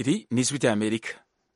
iri ni ijwi ry'amerika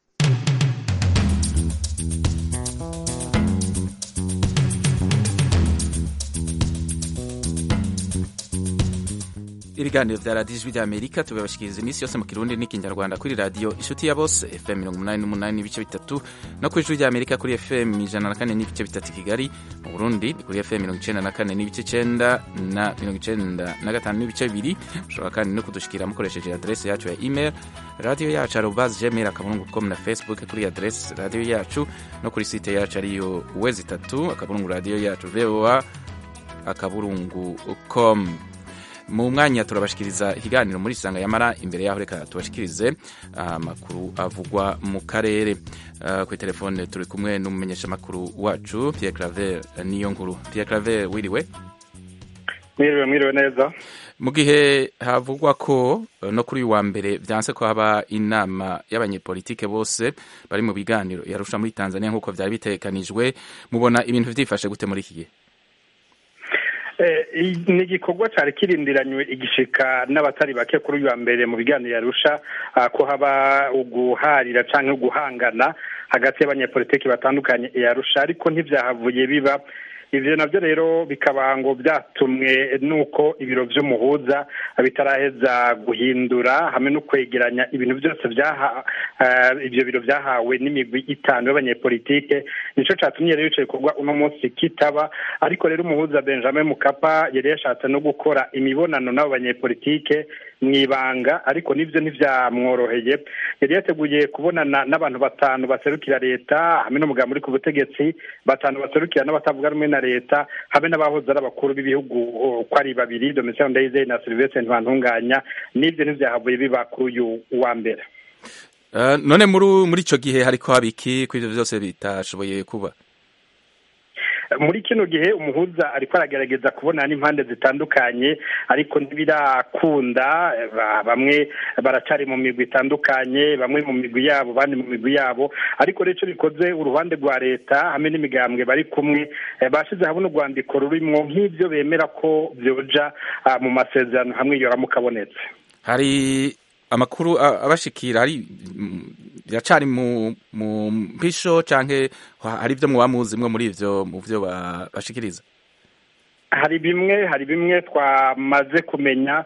ibiganiro vya radiyo ijwi ry'amerika tubibashikiriza iminsi yose mu kirundi n'ikinyarwanda kuri radiyo inshuti ya bose fm mirongo umunani n'umunani n'ibice bitatu no kuri ijwi ry'amerika kuri fm ijana na kane n'ibice bitatu kigali mu burundi ni kuri fm mirongo icenda na kane n'ibice icenda na mirongo icenda na gatanu n'ibice bibiri mushobora kandi no kudushikira mukoresheje adresi yacu ya email radiyo yacu arobas gmail akaburungu com na facebook kuri adresi radiyo yacu no kuri site yacu ariyo wezi itatu akaburungu radiyo yacu voa akaburungu com mu mwanya turabashikiriza ikiganiro muri sanga yamara imbere yaho reka tubashikirize amakuru uh, avugwa mu karere uh, kuri telefone turi kumwe n'umumenyesha makuru wacu Pierre Claver niyo nkuru Pierre Claver wiriwe mwiriwe mwiriwe neza mu gihe havugwa ko no kuri uyu wa mbere vyanse ko haba inama y'abanyepolitike bose bari mu biganiro yarusha muri Tanzania nk'uko vyari bitekanijwe mubona ibintu vyifashe gute muri iki gihe ni igikorwa cyari kirindiranywe igishika n'abatari bake kuri uyu wa mbere mu biganiro yarusha ko haba uguharira cyangwa guhangana hagati y'abanyepolitiki batandukanye yarusha ariko ntibyahavuye biba ivyo navyo rero bikaba ngo byatumwe nuko ibiro vy'umuhuza bitaraheza guhindura hamwe no kwegeranya ibintu byose byaha uh, ivyo biro vyahawe n'imigwi itanu y'abanyepolitike nico catumye rero ico gikorwa uno munsi kitaba ariko rero umuhuza Benjamin Mukapa yari yashatse no gukora imibonano n'abo banyepolitike mwibanga ariko nivyo ntivyamworoheye yari yateguye kubonana n'abantu batanu baserukira leta hamwe n'umugambi uri ku butegetsi batanu baserukira n'abatavuga rumwe na leta hamwe n'abahoze ari abakuru b'ibihugu ko ari babiri Domitien Ndayizeye na Sylvestre Ntibantunganya n'ivyo ntivyahavuye biba kuri uyu wa mbere uh, none muri muri ico gihe hariko haba iki ko ivyo vyose bitashoboye kuba muri kino gihe umuhuza ariko aragerageza kubona n'impande zitandukanye ariko ntibirakunda bamwe baracari mu migwi itandukanye bamwe mu migwi yabo bandi mu migwi yabo ariko rero icyo bikoze uruhande rwa leta hamwe n'imigambwe bari kumwe bashize hamwe n'urwandiko rurimwo nk'ibyo bemera ko byoja mu masezerano hamwe yoramuka abonetse hari amakuru abashikira hari biracari mu mu mpisho canke hari ivyo muba muzi mwe muri ivyo mu vyo bashikiriza hari bimwe hari bimwe twamaze kumenya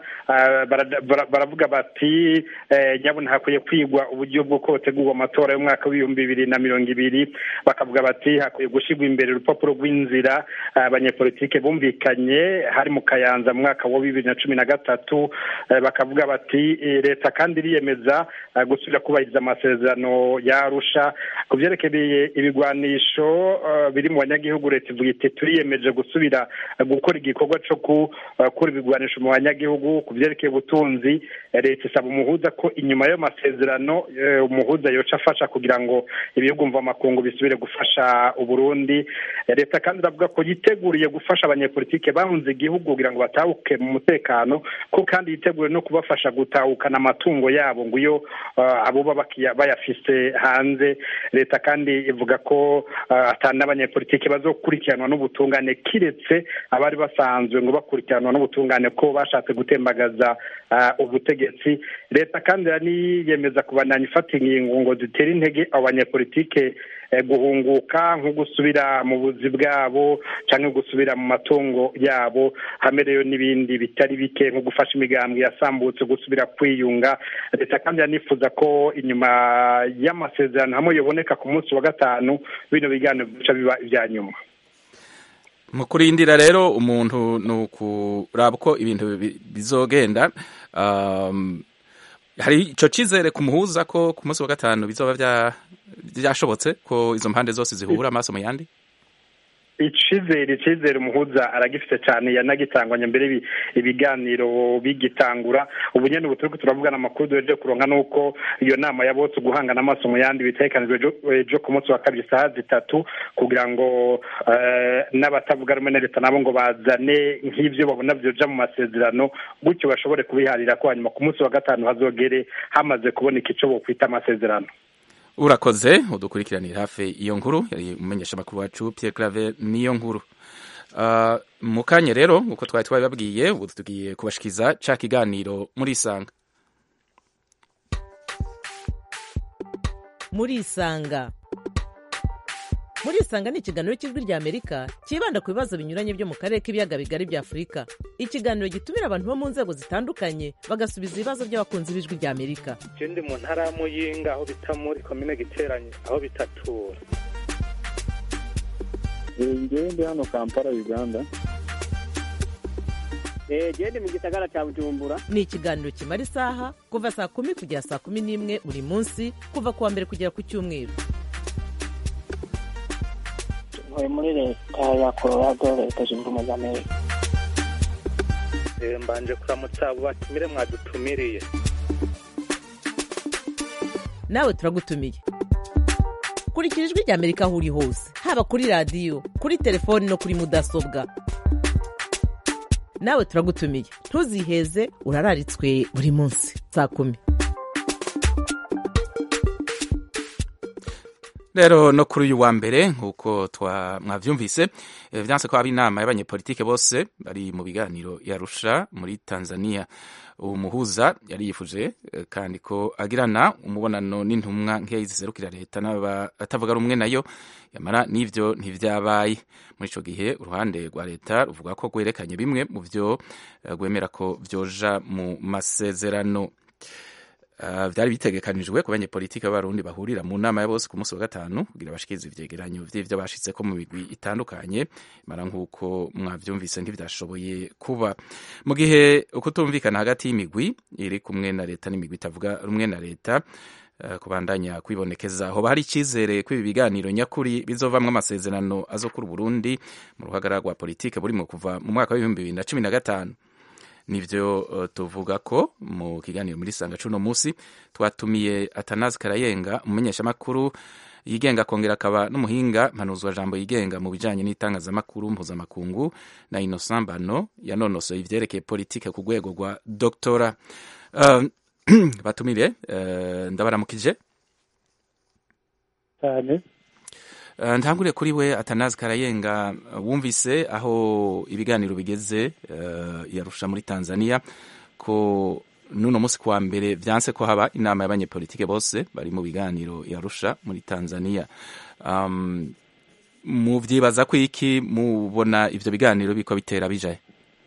baravuga bati nyabona hakwiye kwigwa uburyo bwo kotegurwa amatora y'umwaka w'ibihumbi bibiri na mirongo ibiri bakavuga bati hakwiye gushyirwa imbere urupapuro rw'inzira abanyepolitike bumvikanye hari mu kayanza mu mwaka wa bibiri na cumi na gatatu bakavuga bati leta kandi iriyemeza gusubira kubahiriza amasezerano yarusha ku byerekeye ibigwanisho biri mu banyagihugu leta ivuga iti turiyemeje gusubira gukora igikorwa cyo gukura ibigwanisho mu banyagihugu ku byerekeye ubutunzi leta isaba umuhuza ko inyuma y'ayo masezerano umuhuza yoca afasha kugira ngo ibihugu mvamakungu bisubire gufasha uburundi leta kandi iravuga ko yiteguriye gufasha abanyepolitike bahunze igihugu kugira ngo batahuke mu mutekano ko kandi yiteguriye no kubafasha gutahukana amatungo yabo ngo iyo abo bayafise hanze leta kandi ivuga ko atari n'abanyepolitike bazokurikiranwa n'ubutungane kiretse abari basanzwe ngo bakurikiranwa n'ubutungane ko bashatse gutembagaza ubutegetsi leta kandi iraniyemeza kubandanya ifata ingingo ngo zitere intege abo banyepolitike guhunguka nko gusubira mu buzi bwabo cyangwa gusubira mu matungo yabo hamerewe n'ibindi bitari bike nko gufasha imigambwe yasambutse gusubira kwiyunga leta kandi iranifuza ko inyuma y'amasezerano hamwe yoboneka ku munsi wa gatanu bino biganiro bica biba ibya nyuma mu kurindira rero umuntu ni ukuraba uko ibintu bizogenda hari icyo cyizere ku muhuza ko ku munsi wa gatanu bizoba byashobotse ko izo mpande zose zihura amaso mu yandi icizere icizere umuhuza aragifite cyane yanagitangwanya mbere ibiganiro bigitangura ubu nyine ubu turi turavugana amakuru duheje kuronka nuko iyo nama ya bose guhangana amaso mu yandi bitekanijwe ejo ku munsi wa kabiri saha zitatu kugira ngo n'abatavuga rumwe na leta nabo ngo bazane nk'ibyo babona byoja mu masezerano gutyo bashobore kubiharira ko hanyuma ku munsi wa gatanu hazogere hamaze kuboneka icyo bokwita amasezerano urakoze udukurikiranira hafi iyo nkuru yari umumenyesha amakuru wacu Pierre Claver niyo nkuru uh, mu kanya rero uko twari twabibabwiye ubu tugiye kubashikiza ca kiganiro muri isanga murisanga muri isanga ni ikiganiro cy'ijwi rya amerika cyibanda ku bibazo binyuranye byo mu karere k'ibiyaga bigari bya afurika ikiganiro gitumira abantu bo mu nzego zitandukanye bagasubiza ibibazo by'abakunzi b'ijwi rya amerika je ndi mu ntara ya muyinga aho bita muri komine giteranye aho bitatura ngewe ndi hano kampala uganda genda mu gisagara cya bujumbura ni ikiganiro kimara isaha kuva saa kumi kugera saa kumi n'imwe buri munsi kuva ku wa mbere kugera ku cyumweru ntuye muri leta ya colorado leta zunze ubumwe za amerika Eh, mbanje kuramutsa abo batumire mwadutumiriye nawe turagutumiye kurikira ijwi rya amerika aho uri hose haba kuri radiyo kuri telefoni no kuri mudasobwa nawe turagutumiye ntuziheze urararitswe buri munsi saa kumi rero no kuri uyu wa mbere nk'uko twa mwabyumvise eh, vyanse ko haba inama y'abanyepolitike bose bari mu biganiro yarusha muri tanzania uwo muhuza yari yifuje eh, kandi ko agirana umubonano n'intumwa nk'iya ziserukira leta n'abatavuga rumwe nayo yamara n'ivyo ntivyabaye muri ico gihe uruhande rwa leta ruvuga ko rwerekanye bimwe mu vyo eh, rwemera ko vyoja mu masezerano Uh, vyari bitegekanijwe ku banyepolitike b'abarundi bahurira mu nama ya bose ku munsi wa gatanu kugira bashikirize ivyegeranyo vy'ivyo bashitseko mu migwi itandukanye mara nk'uko mwavyumvise ntivyashoboye kuba mu gihe ukutumvikana hagati y'imigwi iri kumwe na leta n'imigwi itavuga rumwe na leta uh, kubandanya kwibonekeza hoba hari icizere ko ibi biganiro nyakuri bizovamwo amasezerano azokura Burundi mu ruhagara rwa politike burimo kuva mu mwaka w'ibihumbi bibiri na cumi na gatanu nivyo uh, tuvuga ko mu kiganiro muri sanga cuno musi twatumiye Atanazi Karayenga umumenyeshamakuru yigenga akongera akaba n'umuhinga mpanuzwa jambo yigenga mu bijanye n'itangazamakuru mpuzamakungu na Innocent Bano yanonosoye ivyerekeye politike ku rwego rwa doctora uh, batumire uh, ndabaramukije cyane Uh, ntangure kuri we Atanazi Karayenga uh, wumvise aho ibiganiro bigeze uh, yarusha muri Tanzania ko nuno musi kwa mbere vyanse ko haba inama y'abanyepolitike bose bari mu biganiro yarusha muri Tanzania um, muvyibaza ko iki mubona ivyo biganiro biko bitera bijaye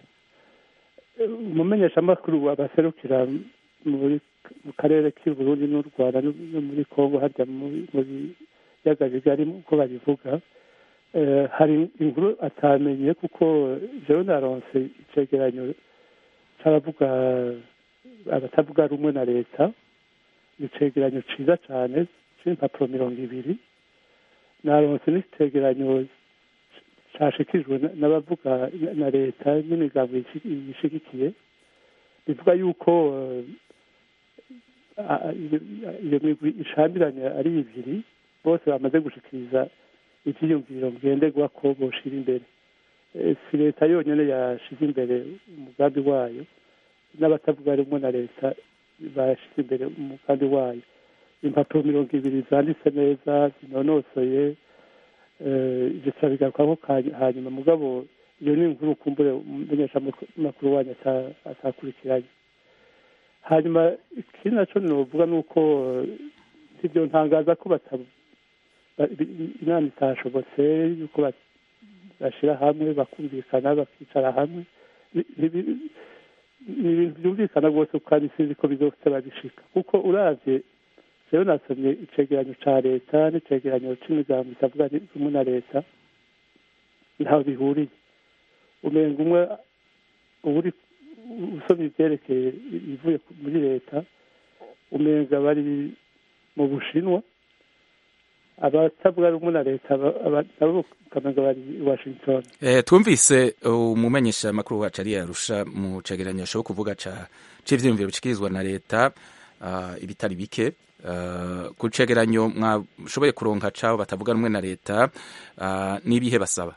umumenyeshamakuru abaserukira muri mu karere k'i Burundi n'u Rwanda no no muri Kongo harya muri muri biyaga bigari uko babivuga Eh, hari inkuru atamenye kuko jewe naronse icegeranyo c'abavuga abatavuga rumwe na leta ni icegeranyo ciza cane c'impapuro mirongo ibiri naronse n'icegeranyo cashikijwe na- n'abavuga na leta n'imigambo ishi- ishigikiye bivuga yuko eh, a- iyo iyo migwi ishambiranye ari ibiri bose bamaze gushikiriza ivyiyumviro ngenderwa ko boshira imbere Eh, si leta yonyene yashize imbere umugambi wayo n'abatavuga rumwe na leta bashize imbere umugambi wayo impapuro mirongo ibiri zanditse neza zinonosoye eh, ivyo turabigarukako ka- hanyuma mugabo iyo ni inkuru kumbure umumenyeshamakuru wanyu ata- atakurikiranye hanyuma ikindi naco novuga ni uko eh, ivyo ntangaza ko bata- ba- bi- inama itashobotse yuko ba- bashira hamwe bakumvikana bakicara hamwe Ni- ni ni ibintu byumvikana rwose kandi sinzi ko bizose babishika kuko uravye jewe nasomye icegeranyo ca leta n'icegeranyo c'imigambo itavuga rumwe na leta ntaho bihuriye umenga umwe uri usomye ivyerekeye ivuye ku- muri leta umenga bari mu bushinwa abatavuga rumwe na leta aba- aba- nabo ukamenga bari i washington Eh, twumvise umumenyesha makuru wacu ari yarusha mu cegeranyo ashobo kuvuga ca c'ivyiyumviro bishikirizwa na leta uh, ibitari bike uh, ku cegeranyo mwashoboye kuronka cabo batavuga rumwe na leta uh, n'ibihe basaba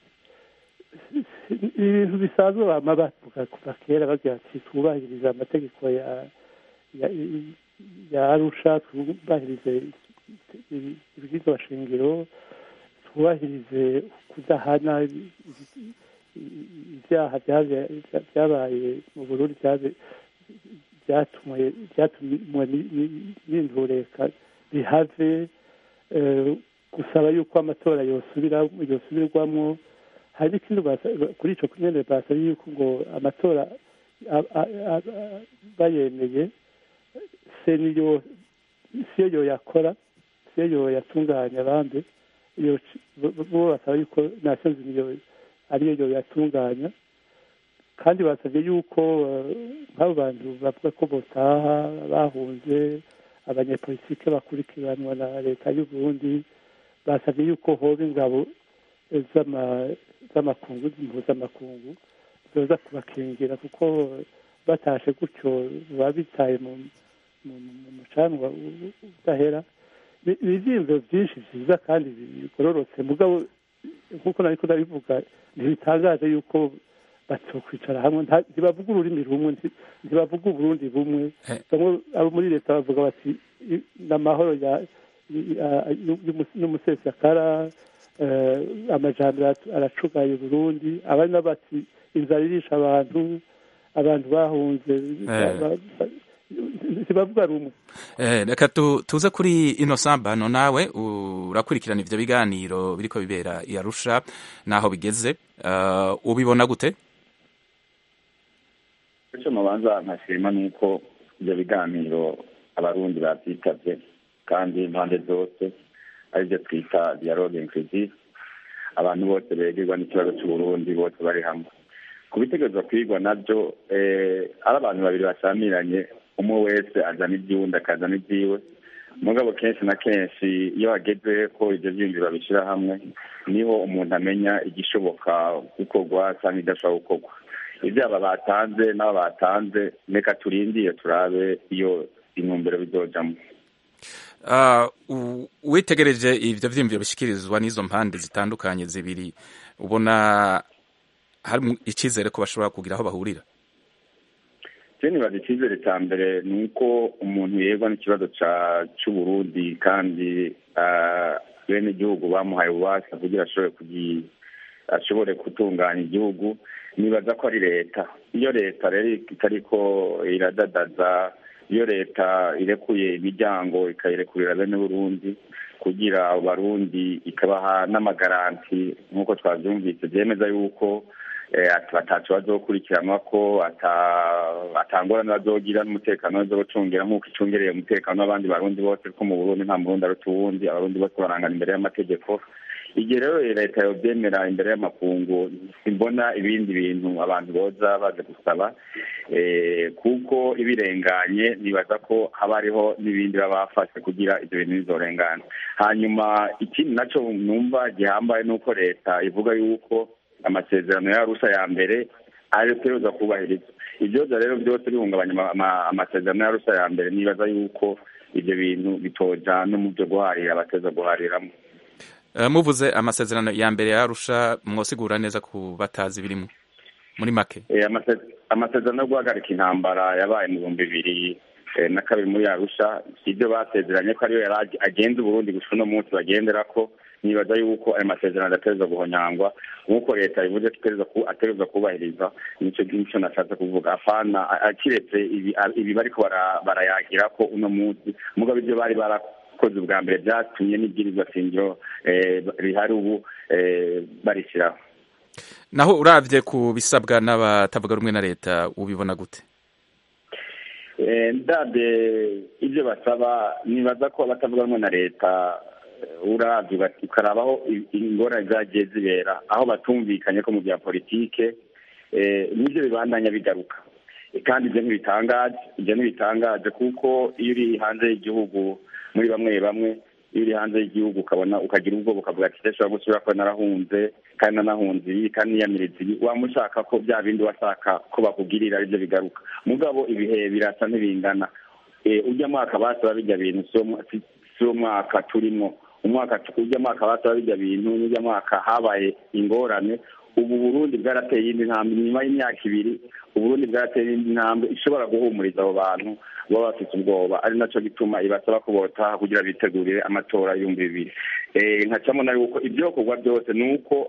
ibintu bisanzwe bama bavuga kuva kera bagira ati twubahirize amategeko ya ya, ya arusha twubahirize ibwirizwa shingiro twubahirize kudahana ibyaha byabe- byabaye mu burundi byabe- byatumwe byatumwe ni- ni- n'indureka bihave gusaba yuko amatora yosubirwamo hari n'ikindi kuri icyo nyine basaba yuko ngo amatora bayemeye se niyo siyo yoyakora siyo yoyatunganya abandi bo basaba yuko nasozi niyo ariyo yoyatunganya kandi basabye yuko nk'abo bantu bavuga ko botaha bahunze abanyepolitike bakurikiranwa na leta y'u Burundi basabye yuko hoba ingabo z'amakungu mpuzamakungu zoza kubakingira kuko batashe gutyo baba bitaye mu mucanwa udahera ni ibyiyumviro byinshi byiza kandi bigororotse mugabo nk'uko nari ndabivuga ntibitangaje yuko batokwicara hamwe ntibavuga ururimi rumwe ntibavuga uburundi bumwe bamwe abo muri leta bavuga bati n'amahoro y'umusesekara amajambere aracugaye uburundi abandi nabo bati inzara irisha abantu abantu bahunze ntibavuga rumwe reka tuze kuri ino sambano nawe urakurikirana ivyo biganiro biriko bibera i arusha naho bigeze ubibona gute icyo mubanza nkashima ni uko ibyo biganiro abarundi babyitavye kandi impande zose aribyo twita dialogue inclusive abantu bose begerwa n'ikibazo c'uburundi bose bari hamwe ku bitegerezwa kwigwa nabyo ari abantu babiri basamiranye umwe wese azana iby'uwundi akazana ibyiwe mugabo kenshi na kenshi iyo hageze ko ibyo byiyumviro babishyira hamwe niho umuntu amenya igishoboka gukorwa cyangwa idashobora gukorwa ibyaba batanze n'abo batanze reka turindiye turabe iyo intumbero bizojamo witegereje ibyo byiyumviro bishyikirizwa n'izo mpande zitandukanye zibiri ubona hari icyizere ko bashobora kugira aho bahurira nibaza icyizere cya mbere ni uko umuntu yerwa n'ikibazo cy'uburundi kandi bene igihugu bamuhaye ububasha kugira ashobore ashobore gutunganya igihugu nibaza ko ari leta iyo leta rero itariko iradadaza iyo leta irekuye imiryango ikayirekurira bene burundi kugira abarundi ikabaha n'amagaranti nk'uko twabyumvise byemeza yuko atacu bazokurikiranwa ko atangorane bazogira n'umutekano bazocungira nk'uko icungereye umutekano w'abandi barundi bose ko mu burundi nta murundi aruta uwundi abarundi bose barangana imbere y'amategeko igihe rero leta yobyemera imbere y'amakungu simbona ibindi bintu abantu boza baje gusaba kuko ibirenganye nibaza ko haba hariho n'ibindi baba bafashe kugira ibyo bintu bizorengana hanyuma ikindi nacyo numva gihambaye ni uko leta ivuga yuko amasezerano y'arusha ya mbere ategerezwa kubahiriza ibyoza rero byose bihungabanya amasezerano y'arusha ya mbere nibaza yuko ibyo bintu bitoja no mu byo guharira abateza guhariramo muvuze amasezerano ya mbere yarusha mwosigura neza ku batazi birimo muri make amasezerano yo guhagarika intambara yabaye mu bihumbi bibiri na kabiri muri yarusha ibyo basezeranye ko ariyo yari agenza uburundi gusa uno munsi bagendera ko nibaza yuko ayo masezerano adategerezwa guhonyangwa nk'uko leta bivuze ko ategerezwa kubahiriza nicyo nicyo nashatse kuvuga afana akiretse ibi bariko barayagira ko uno munsi mugabo ibyo bari barakoze ubwa mbere byatumye n'ibwirizwa shingiro rihari ubu barishyiraho naho uravye ku bisabwa n'abatavuga rumwe na leta ubibona gute ndabye ibyo basaba nibaza ko abatavuga rumwe na leta uravye ukarabaho ingorane zagiye zibera aho batumvikanye ko mu bya politike nibyo bibandanya bigaruka kandi ibyo ntibitangaje ibyo ntibitangaje kuko iyo uri hanze y'igihugu muri bamwe bamwe iyo uri hanze y'igihugu ukabona ukagira ubwoba ukavuga ati ndashobora gusubira ko narahunze kandi nanahunze iyi kandi niyamiriza iyi waba ushaka ko bya bindi washaka ko bakugirira aribyo bigaruka mugabo ibihe birasa ntibingana ujya mwaka basaba bijya bintu si wo mwaka turimo umwaka ujya mwaka basaba bijya bintu n'ujya mwaka habaye ingorane ubu burundi bwarateye iyindi ntambwe nyuma y'imyaka ibiri uburundi bwarateye iyindi ntambwe ishobora guhumuriza abo bantu baba bafite ubwoba ari nacyo gituma ibasaba ko botaha kugira bitegurire amatora y'ibihumbi bibiri nkacamo na yuko ibyokorwa byose ni uko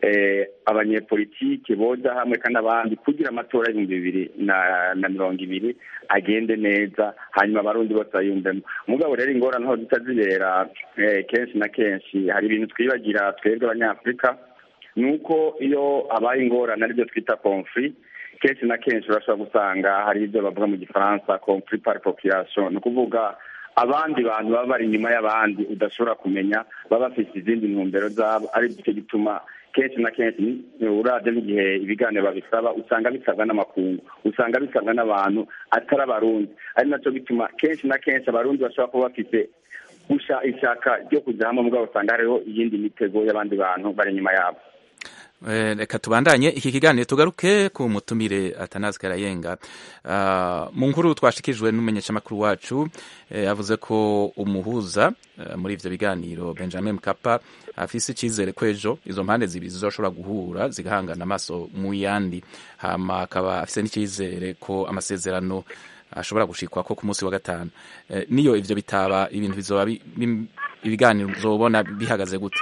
abanyepolitiki boza hamwe kandi abandi kugira amatora y'ibihumbi bibiri na mirongo ibiri agende neza hanyuma abarundi bose bayumvemo umugabo rero ingorane aho zita zibera kenshi na kenshi hari ibintu twibagira twebwe abanyafurika ni uko iyo habaye ingorane aribyo twita konfuri kenshi na kenshi urashobora gusanga hari ibyo bavuga mu gifaransa konfuri pari population ni ukuvuga abandi bantu baba bari inyuma y'abandi udashobora kumenya baba bafite izindi ntumbero zabo ari cyo gituma kenshi na kenshi urabye n'igihe ibiganiro babisaba usanga bisabwa n'amakungu usanga bisabwa n'abantu atari abarundi ari nacyo bituma kenshi na kenshi abarundi bashobora kuba bafite gusha ishaka ryo kujya hamwe mugabo usanga hariho iyindi mitego y'abandi bantu bari inyuma yabo reka tubandanye iki kiganiro tugaruke ku mutumire atanazi karayenga mu nkuru twashikijwe n'umumenyeshamakuru wacu yavuze ko umuhuza muri ivyo biganiro benjamin mkapa afise icizere ko ejo izo mpande zibiri zizoshobora guhura zigahangana amaso mu yandi hama akaba afise n'icizere ko amasezerano ashobora gushikwa ko ku munsi wa gatanu niyo ivyo bitaba ibintu bizoba ibiganiro uzobona bihagaze gute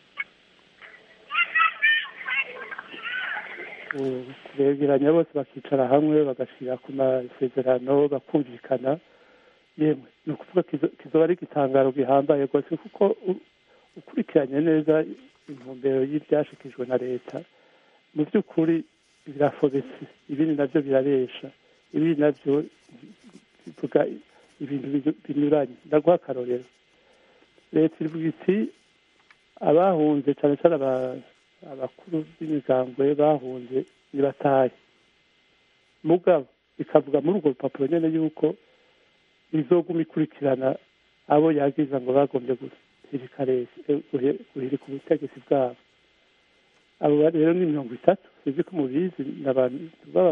begeranya bose bakicara hamwe bagashyira ku masezerano bakumvikana yemwe ni ukuvuga kizoba ari igitangaro gihambaye rwose kuko ukurikiranye neza intumbero y'ibyashikijwe na leta mu by'ukuri birafobetse ibindi nabyo biraresha ibindi nabyo bivuga ibintu binyuranye ndaguha akarorero leta ivuga iti abahunze cyane cyane abakuru b'imigambwe bahunze ntibatahe mugabo ikavuga muri urwo rupapuro nyine yuko izoguma ikurikirana abo yagiza ngo bagombye guhirika ubutegetsi bwabo abo rero ni mirongo itatu sizi ko mubizi ni abantu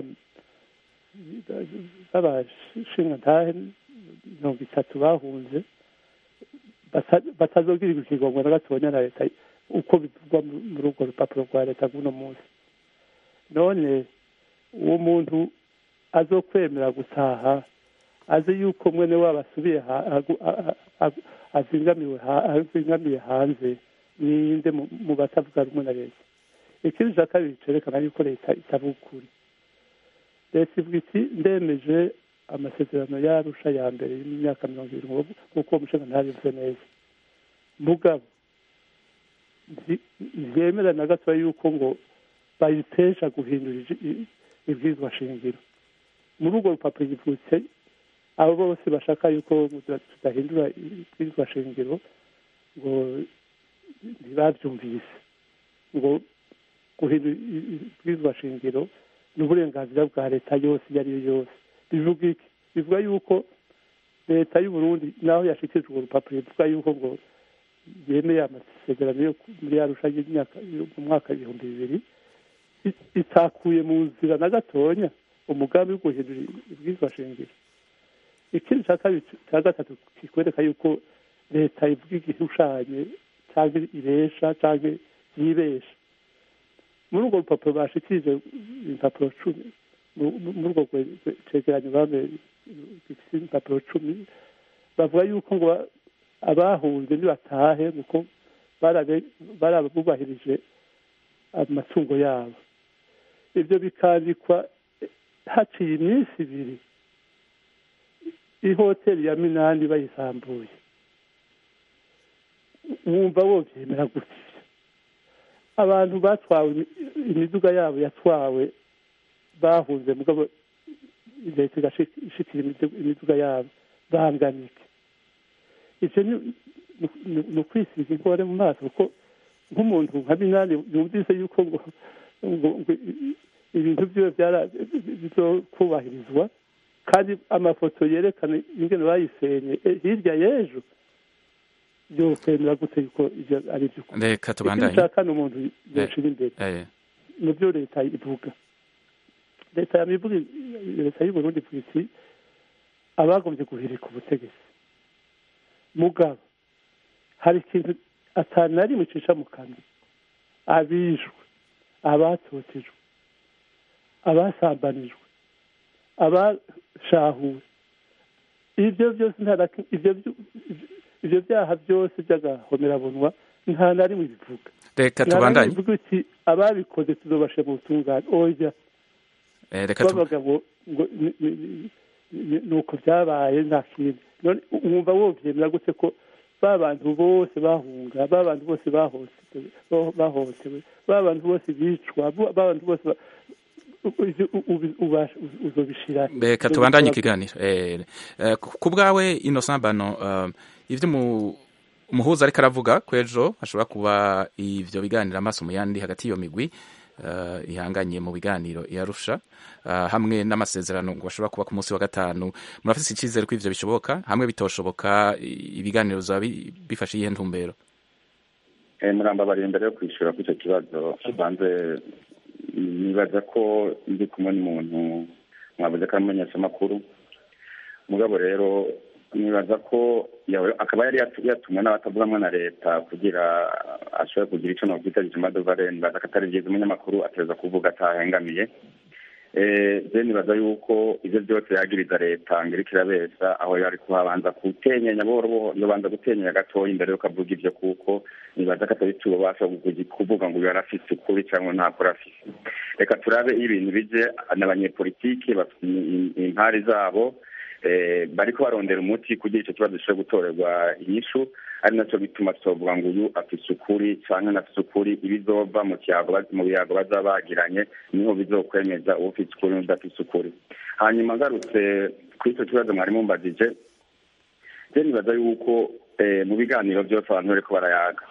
b'abashingantahe mirongo itatu bahunze batazogirirwa ikigongo na gatonya na leta uko bivugwa muri urwo rupapuro rwa leta rw'uno munsi none uwo muntu azokwemera gutaha azi yuko mwene wabo asubiye azingamiye hanze ninde mu batavuga rumwe na leta ikindi cya kabiri cyerekana yuko leta itavuga ukuri leta ivuga iti ndemeje amasezerano y'arusha ya mbere y'imyaka mirongo irindwi nk'uko uwo mushinga ntabivuze neza mugabo ntibyemera na gatoya yuko ngo bayitesha guhindura ibwirizwa shingiro muri urwo rupapuro givutse abo bose bashaka yuko tudahindura ibwirizwa shingiro ngo ntibabyumvise ngo guhindura ibwirizwa shingiro ni uburenganzira bwa leta yose iyo ari yo yose bivuga iki bivuga yuko leta y'uburundi naho yashyikirijwe urwo rupapuro bivuga yuko ngo yemeye amasezerano yo muri arusha y'imyaka mu mwaka ibihumbi bibiri itakuye mu nzira na gatonya umugambi wo guhindura ibwirizwa shingiro ikindi cya kabiri cya gatatu kikwereka yuko leta ivuga igihushanye cyangwa iresha cyangwa yibesha muri urwo rupapuro bashikirije impapuro cumi muri urwo cegeranyo bame gifite impapuro cumi bavuga yuko ngo abahunze ntibatahe kuko barabubahirije amatungo yabo ibyo bikandikwa haciye iminsi ibiri ihoteli ya minani bayisambuye wumva wobyemera gutya abantu batwawe imiduga yabo yatwawe bahunze mugabo leta igashikira imiduga yabo banganike icyo ni ukwisiga inkore mu maso kuko nk'umuntu nka minani yumvise yuko ngo ibintu byiwe bizokubahirizwa kandi amafoto yerekana ingene bayisenye hirya y'ejo byokwemera gute yuko ibyo ari iby'ukuri reka tubandanye ikindi cya umuntu yoshira imbere mu byo leta ivuga leta yamivuga leta y'uburundi ivuga iti abagombye guhirika ubutegetsi mugabo hari ikintu atanu na rimwe icisha mu kanwa abishwe abatotejwe abasambanijwe abashahuwe ibyo byose ibyo byaha byose by'agahomerabunwa nta na rimwe bivuga reka nta na rimwe tubandanye bivuga uti ababikoze tuzobashe mu butungane oya Eh, reka tu- bavuga ngo ngo ni- ni- ni- ni- ni uko byabaye nta kindi none wumva wovyemera gute ko ba bantu bose bahunga ba bantu bose bahohotewe bahohotewe ba bantu bose bicwa ba bantu bose ba- u- u- u- ubasha- uzobishira reka tubandanye ikiganiro Eh, eh, ku ku bwawe innocent bano eh, ivyo mu- umuhuza ariko aravuga ko ejo hashobora kuba ivyo biganiro amaso mu yandi hagati y'iyo migwi eh, ihanganye mu biganiro yarusha hamwe n'amasezerano ngo bashobora kuba ku munsi wa gatanu murafise icyizere ko ivyo bishoboka hamwe bitoshoboka i- ibiganiro bizaba bi- bifashe iyihe ntumbero Eh, murambabariye imbere yo kwishyura kuri icyo kibazo banze nibaza ko ndi kumwe n'umuntu mwavuze ko ari umumenyeshamakuru mugabo rero nibaza ko yawe- akaba yari yatu- yatumwe n'abatavugamwe na leta kugira ashobore kugira icyo nokwita jimadovare nibaza ko atari byiza umunyamakuru ateza kuvuga atahengamiye Eh, je nibaza yuko ivyo byose yagiriza leta ngo iriko irabesha aho yari kuhabanza gutenyenya buhoro buhoro yobanza gutenyenya gatoya imbere yuko avuga ivyo kuko nibaza ko atari tubasha kuvuga ngo uyu arafise ukuri cyangwa ntakuri afise reka turabe iyo ibintu bije n'abanyepolitiki bafite im- impari zabo eh, bariko barondera umuti kugira ico kibazo gishobore gutorerwa inyishu ari naco bituma tutovuga ngo uyu afise ukuri canke ntafise ukuri ibizova mu kiyago baz- mu biyago bazaba bagiranye niho bizokwemeza uwufise ukuri n'udafise ukuri hanyuma ngarutse kuri ico kibazo mwari mumbajije je nibaza yuko eh, mu biganiro byose abantu bariko barayaga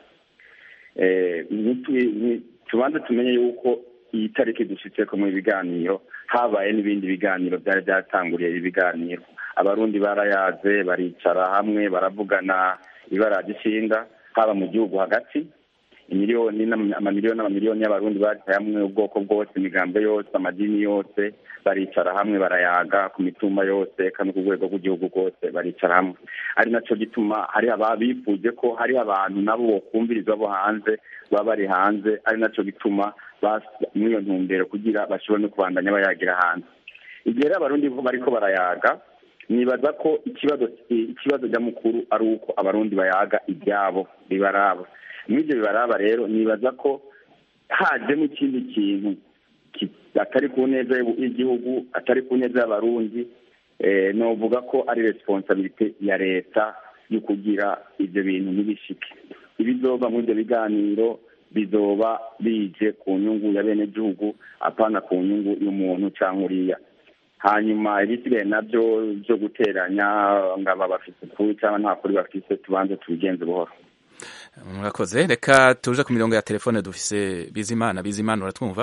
eh, nitwi- ni- tubanze tumenye yuko iyi tariki dushitseko mu biganiro habaye n'ibindi biganiro byari byatanguriye ibi biganiro abarundi barayaze baricara hamwe baravugana ibara gishinga haba mu gihugu hagati imiliyoni n'ama- amamiliyoni n'amamiliyoni y'abarundi bari hamwe ubwoko bwose imigambo yose amadini yose baricara hamwe barayaga ku mitumba yose kandi ku rwego rw'igihugu rwose baricara hamwe ari naco gituma hari ababifuje ko hari abantu nabo bokumviriza bo hanze baba bari hanze ari naco gituma bas- muri iyo ntumbero kugira bashobore no kubandanya bayagira hanze igihe rero abarundi bo bariko barayaga nibaza ko ikibazo ikibazo nyamukuru ari uko abarundi bayaga ibyabo bibaraba muri ibyo bibaraba rero nibaza ko hajemo ikindi kintu ki- atari ku neza y'u- y'igihugu atari ku neza y'abarundi eh, novuga ko ari responsabilite ya leta yo kugira ibyo bintu ntibishike ibizova muri ibyo biganiro bizoba bije ku nyungu ya bene gihugu apana ku nyungu y'umuntu cyangwa uriya hanyuma ibisigaye nabyo byo guteranya ngo aba bafite ukuri cyangwa nta kuri bafite tubanze tubigenze buhoro murakoze reka tuje ku mirongo ya telefone dufise bizimana bizimana uratwumva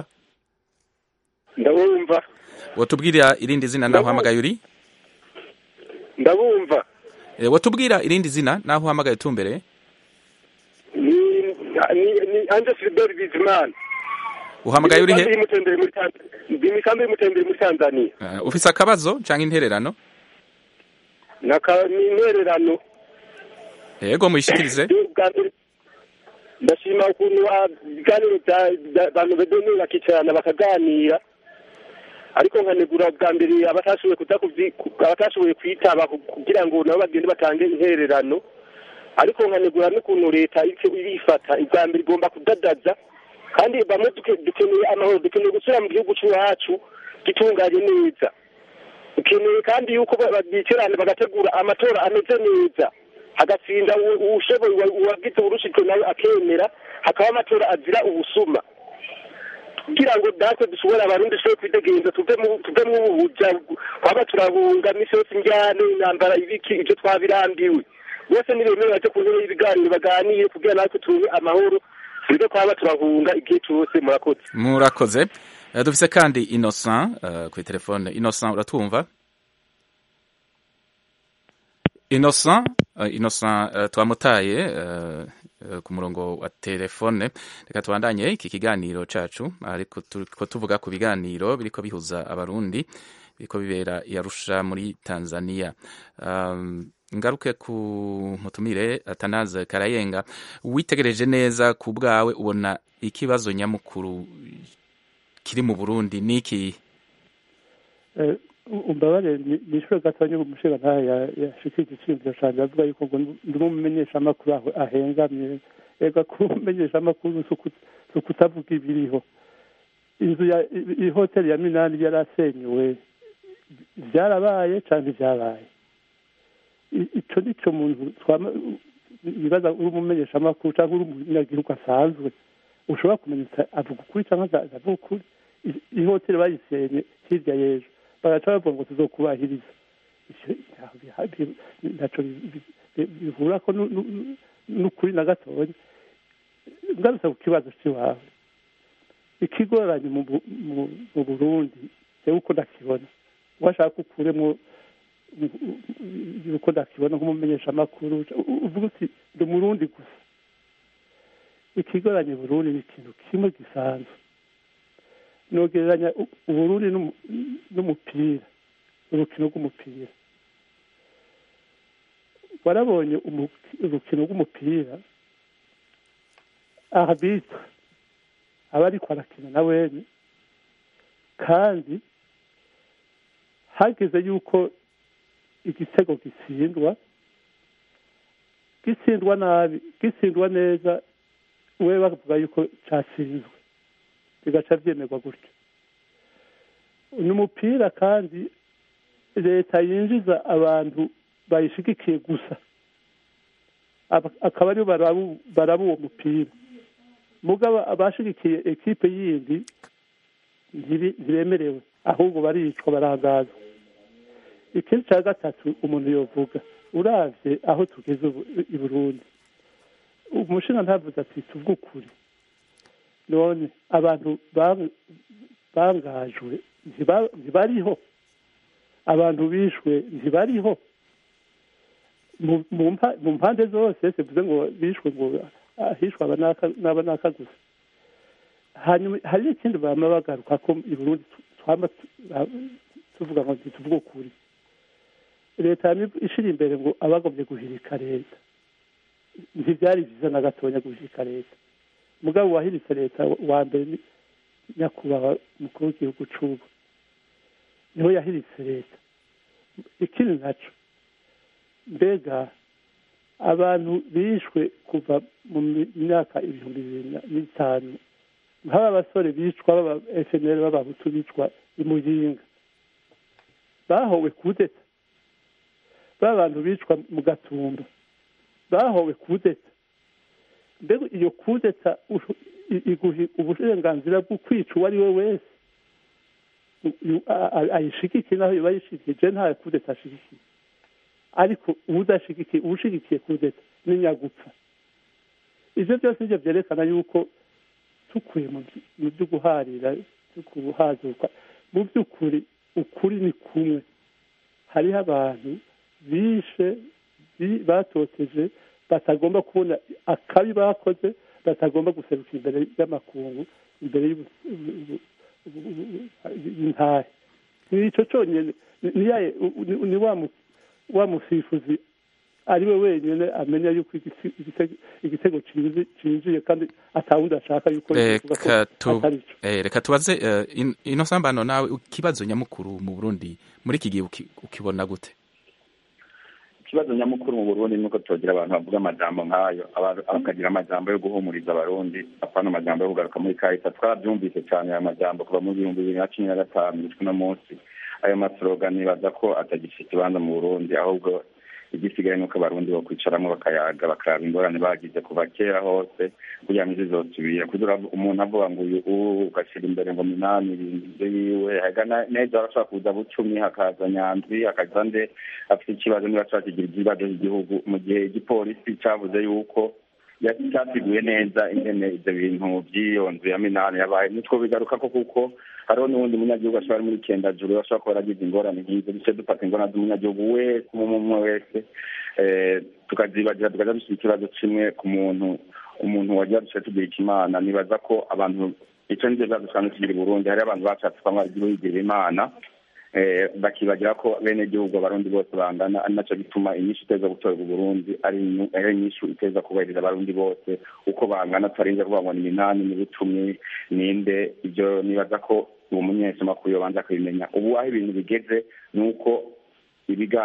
ndabumva watubwira irindi zina naho uhamagaye uri ndabumva Eh, watubwira irindi zina naho uhamagaye utumbereye ni ni ni anje Philbert Bizimana uhamagaye uri he Ndi mutembere muri Tanzania ndi misambi y'umutembere muri Tanzania Eh, ufise akabazo canke intererano naka ni intererano yego muyishikirize Bwa mbere, ndashima ukuntu ah, ibiganiro bya- bya- abantu bedeni bakicarana bakaganira ariko nkanegura bwa mbere abatashoboye kuza kuvyi- ku- abatashoboye kwitaba ku- kugira ngo nabo bagende batange intererano ariko nkanegura n'ukuntu leta iriko irifata ubwa mbere igomba kudadaza kandi bamwe duke- dukeneye amahoro dukeneye gusubira mu gihugu cy'iwacu gitunganye neza dukeneye kandi yuko ba- ba- bicarana bagategura amatora ameze neza hagatsinda uwo- uwushoboye uwa- uwagize urushijwe nawe akemera hakaba amatora azira ubusuma kugira ngo natwe dushobore abarundi dushobore kwidegenza tuve mu tuve mu buja twaba turahunga misi yose injyane intambara ibiki ibyo twabirambiwe bose nibemere baje ku ntebe y'ibiganiro baganire kugira natwe turonke amahoro tureke twaba turahunga igihe cyose murakoze murakoze Eh, dufise kandi innocent uh, kuri telefone innocent uratwumva innocent uh, innocent uh, twamutaye uh, uh, ku murongo wa telefone reka tubandanye iki kiganiro cacu ariko turiko tuvuga ku biganiro biriko bihuza abarundi biriko bibera i Arusha muri Tanzania um, ngaruke ku mutumire atanaze karayenga witegereje neza ku bwawe ubona ikibazo nyamukuru kiri mu Burundi niki Eh, umbabare nishuro gatonya umushinga ntayo yashikije iciyumviro canje avuga yuko ngo ndi umumenyeshamakuru aho ahengamye ega kumenyesha amakuru si ukutavuga ibiriho inzu ya i- hoteli ya minani yarasenyuwe byarabaye cyangwa ibyabaye I- ico nico muntu twama bibaza uri umumenyeshamakuru cyangwa uri umunyagihugu asanzwe ushobora kumenya uti avuga ukuri cyangwa nta- ntavuga ukuri I- ihoteli bayisenye hirya y'ejo bagaca bavuga ngo tuzokubahiriza Ivyo ntaho biha- bi- ntaco bi- bi- bi- bihura ko nu- nu- n'ukuri na gatoya ngarutse ku kibazo cy'iwawe ikigoranye mu Bu- mu- mu burundi jewe uko ndakibona washaka ukuremo uko ndakibona nk'umumenyeshamakuru uvuga uti ndi umurundi gusa ikigoranye burundi ni ikintu kimwe gisanzwe nogereranya u- uburundi n'umu- n'umupira urukino rw'umupira warabonye umu- urukino rw'umupira arbitre aba ariko arakina na wene kandi hageze yuko igitego gitsindwa gitsindwa nabi gitsindwa neza we bavuga yuko cyatsinzwe bigaca byemerwa gutyo ni umupira kandi leta yinjiza abantu bayishigikiye gusa Aba- akaba aribo barabu- baraba uwo mupira mugabo abashigikiye ekipe yindi ntibi- ntibemerewe ahubwo baricwa barangazwa ikindi cya gatatu umuntu yovuga uravye aho tugeze ubu i burundi umushinga ntavuze ati tuvuge ukuri none abantu bang- bangajwe ntiba- ntibariho abantu bishwe ntibariho mu- mu mpa- mu mpande zose sivuze ngo bishwe ngo ah, hishwe aba n'aka- n'aba n'aka gusa hanyuma hari n'ikindi bama bagaruka ko i burundi tu- twama tu- ah, tuvuga ngo ntituvuge ukuri leta yama ishira imbere ngo abagombye guhirika leta ntibyari byiza na gatonya guhirika leta mugabo wahiritse leta wa mbere ni nyakubahwa umukuru w'igihugu c'ubu niho yahiritse leta ikindi naco mbega abantu bishwe kuva mu mi- myaka ibihumbi bibiri na- n'itanu nk'aba basore bicwa baba fnl b'abahutu bicwa i muyinga bahowe kudeta ba bantu bicwa mu gatumba bahowe kudeta mbega iyo kudeta ushu- i- iguha uburenganzira bwo kwica uwo ari we wese U- a- a- ayishigikiye naho yoba ayishigikiye je nta kudeta ashigikiye ariko udashigikiye ushigikiye kudeta ni nyagupfa ivyo byose nivyo vyerekana yuko tukuye mu vy- mu vyo guharira vyo guhazuka mu vy'ukuri ukuri ni kumwe hariho abantu bishe bi- batoteje batagomba kubona akabi bakoze batagomba guseruka imbere y'amakungu imbere y'ubu- ubu- ubu- ubu- y'intahe ni ico conyene ni- ni yaye- ni- ni wa mu- wa musifuzi ari we wenyine amenya yuko igisi- igitego- igitego cinji- cinjiye kandi atawundi ashaka yuko bivuga ko reka tu atari co eh, reka tubaze eh, in- ino sambano nawe ikibazo nyamukuru mu Burundi muri iki gihe uki- ukibona gute ikibazo nyamukuru mu burundi ni uko tugira abantu bavuga amajambo nk'ayo aba- bakagira amajambo yo guhumuriza abarundi apana amajambo yo kugaruka muri kahita twarabyumvise cyane ayo majambo kuva mu bihumbi bibiri na cumi na gatanu gushika uno munsi ayo maslogan nibaza ko atagifite ikibanza mu burundi ahubwo igisigaye nuko abarundi bakwicaramo bakayaga bakaraba ingorane bagize kuva kera hose kugira ngo zizosubira kugira umuntu avuga ngo uyu ubu ugashyira imbere ngo minani ibyo yiwe hagana neza arashobora kuza bucumi hakaza nyandwi hakaza nde afite ikibazo niba ashobora kugira ibibazo by'igihugu mu gihe igipolisi cyavuze yuko cyasiguye neza ingene ibyo bintu by'iyo nzu ya minani yabaye nitwo bigaruka ko kuko hariho n'uwundi munyagihugu ashobora ari muri kendajuru ashobora kuba yaragize ingorane nk'izo duce dufata ingorane z'umunyagihugu wese umwe umwe wese tukazibagira tukaza dushyira ikibazo kimwe ku muntu umuntu wagira duce tugira ikimana nibaza ko abantu icyo nivyo bibazo dusanzwe tugira i burundi hariho abantu bashatse kwamwa bigira imana bakibagira ko bene gihugu abarundi bose bangana ari naco gituma inyishu iteza gutorerwa uburundi ari inyishu iteza kubahiriza abarundi bose uko bangana tutarinze kuvuga ngo ni minani ni bucumi ninde ibyo nibaza ko uwo munyesamakuru yobanza kubimenya ubu aho ibintu bigeze ni uko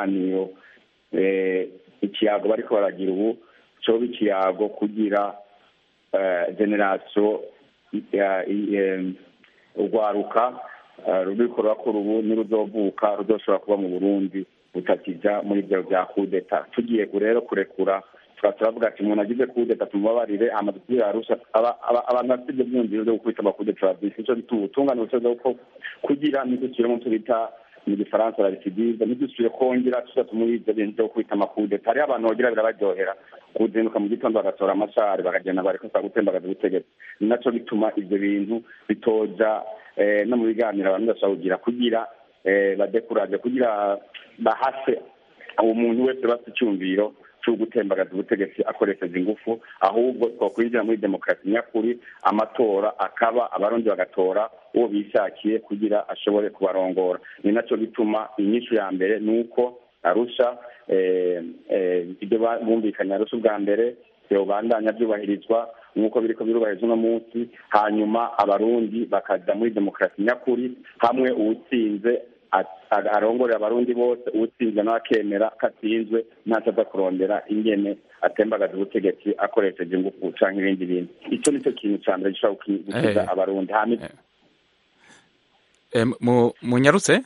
ibiganiro ikiyago bariko baragira ubu coba ikiyago kugira generasiyo urwaruka ruriko rurakora ubu niruzovuka ruzoshobora kuba mu burundi butakija muri ibyo bya kudeta tugiye rero kurekura tukaba turavuga ati umuntu agize kudeta tumubabarire amaze kubira arusha abantu bafite ibyo byumviro byo gukubita amakudeta babyise ico bituma ubutungane busoza ko kugira ntidusubiremo tubita mu gifaransa barisidize ntidusubire kongera tuza tumuri ibyo bintu byo gukubita amakudeta hariho abantu bagira birabaryohera kuzinduka mu gitondo bagatora amashari bakagenda bareka gutembagaza ubutegetsi ni naco bituma ivyo bintu bitoja no mu biganiro abantu bashobora kugira kugira badekuraje kugira bahase uwo muntu wese bafite icyumviro cyo gutembagaza ubutegetsi akoresheje ingufu ahubwo twakwinjira muri demokarasi nyakuri amatora akaba abarundi bagatora uwo bishakiye kugira ashobore kubarongora ni nacyo bituma inyishu ya mbere ni uko arusha ibyo bumvikanye arusha ubwa mbere bandanya byubahirizwa nk'uko biriko birubahirizwa uno munsi hanyuma abarundi bakaja muri demokarasi nyakuri hamwe uwutsinze arongorera abarundi bose uwutsinze nawe akemera ko atsinzwe ntacyo aza kurondera ingene atembagaza ubutegetsi akoresheje ingufu canke ibindi bintu icyo nicyo kintu ca mbere gishobora gukiza abarundi munyarutse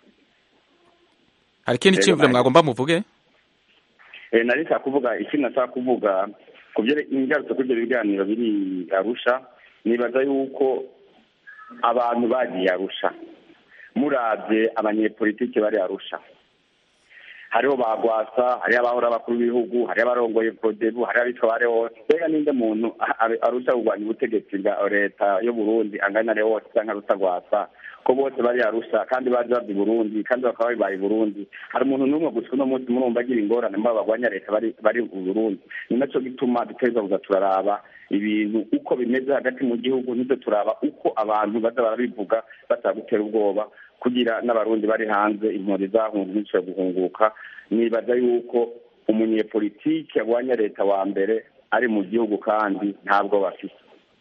hari ikindi cyiyumviro mwagomba muvuge nari nshaka kuvuga ikindi nashaka kuvuga ku ingarutse kuri ibyo biganiro biri arusha nibaza yuko abantu bagiye arusha murabye abanyepolitiki bari arusha hariho bagwasa hariho abahora abakuru b'ibihugu hariho abarongoye prodebu hariho abitwa bare hose mbega ninde muntu arusha kurwanya ubutegetsi bwa leta yo burundi angana ari hose cyangwa arusha gwasa ko bose bari arusha kandi baje bava i burundi kandi bakaba babaye i burundi hari umuntu n'umwe gusa uno munsi murumva agira ingorane mba bagwanya leta bari bari mu burundi ni naco gituma dutegereza kuza turaraba ibintu uko bimeze hagati mu gihugu nivyo turaba uko abantu baza barabivuga basaba gutera ubwoba kugira n'abarundi bari hanze impunzi zahunze zishobora guhunguka nibaza yuko umunyepolitiki agwanya leta wa mbere ari mu gihugu kandi ntabwo bafite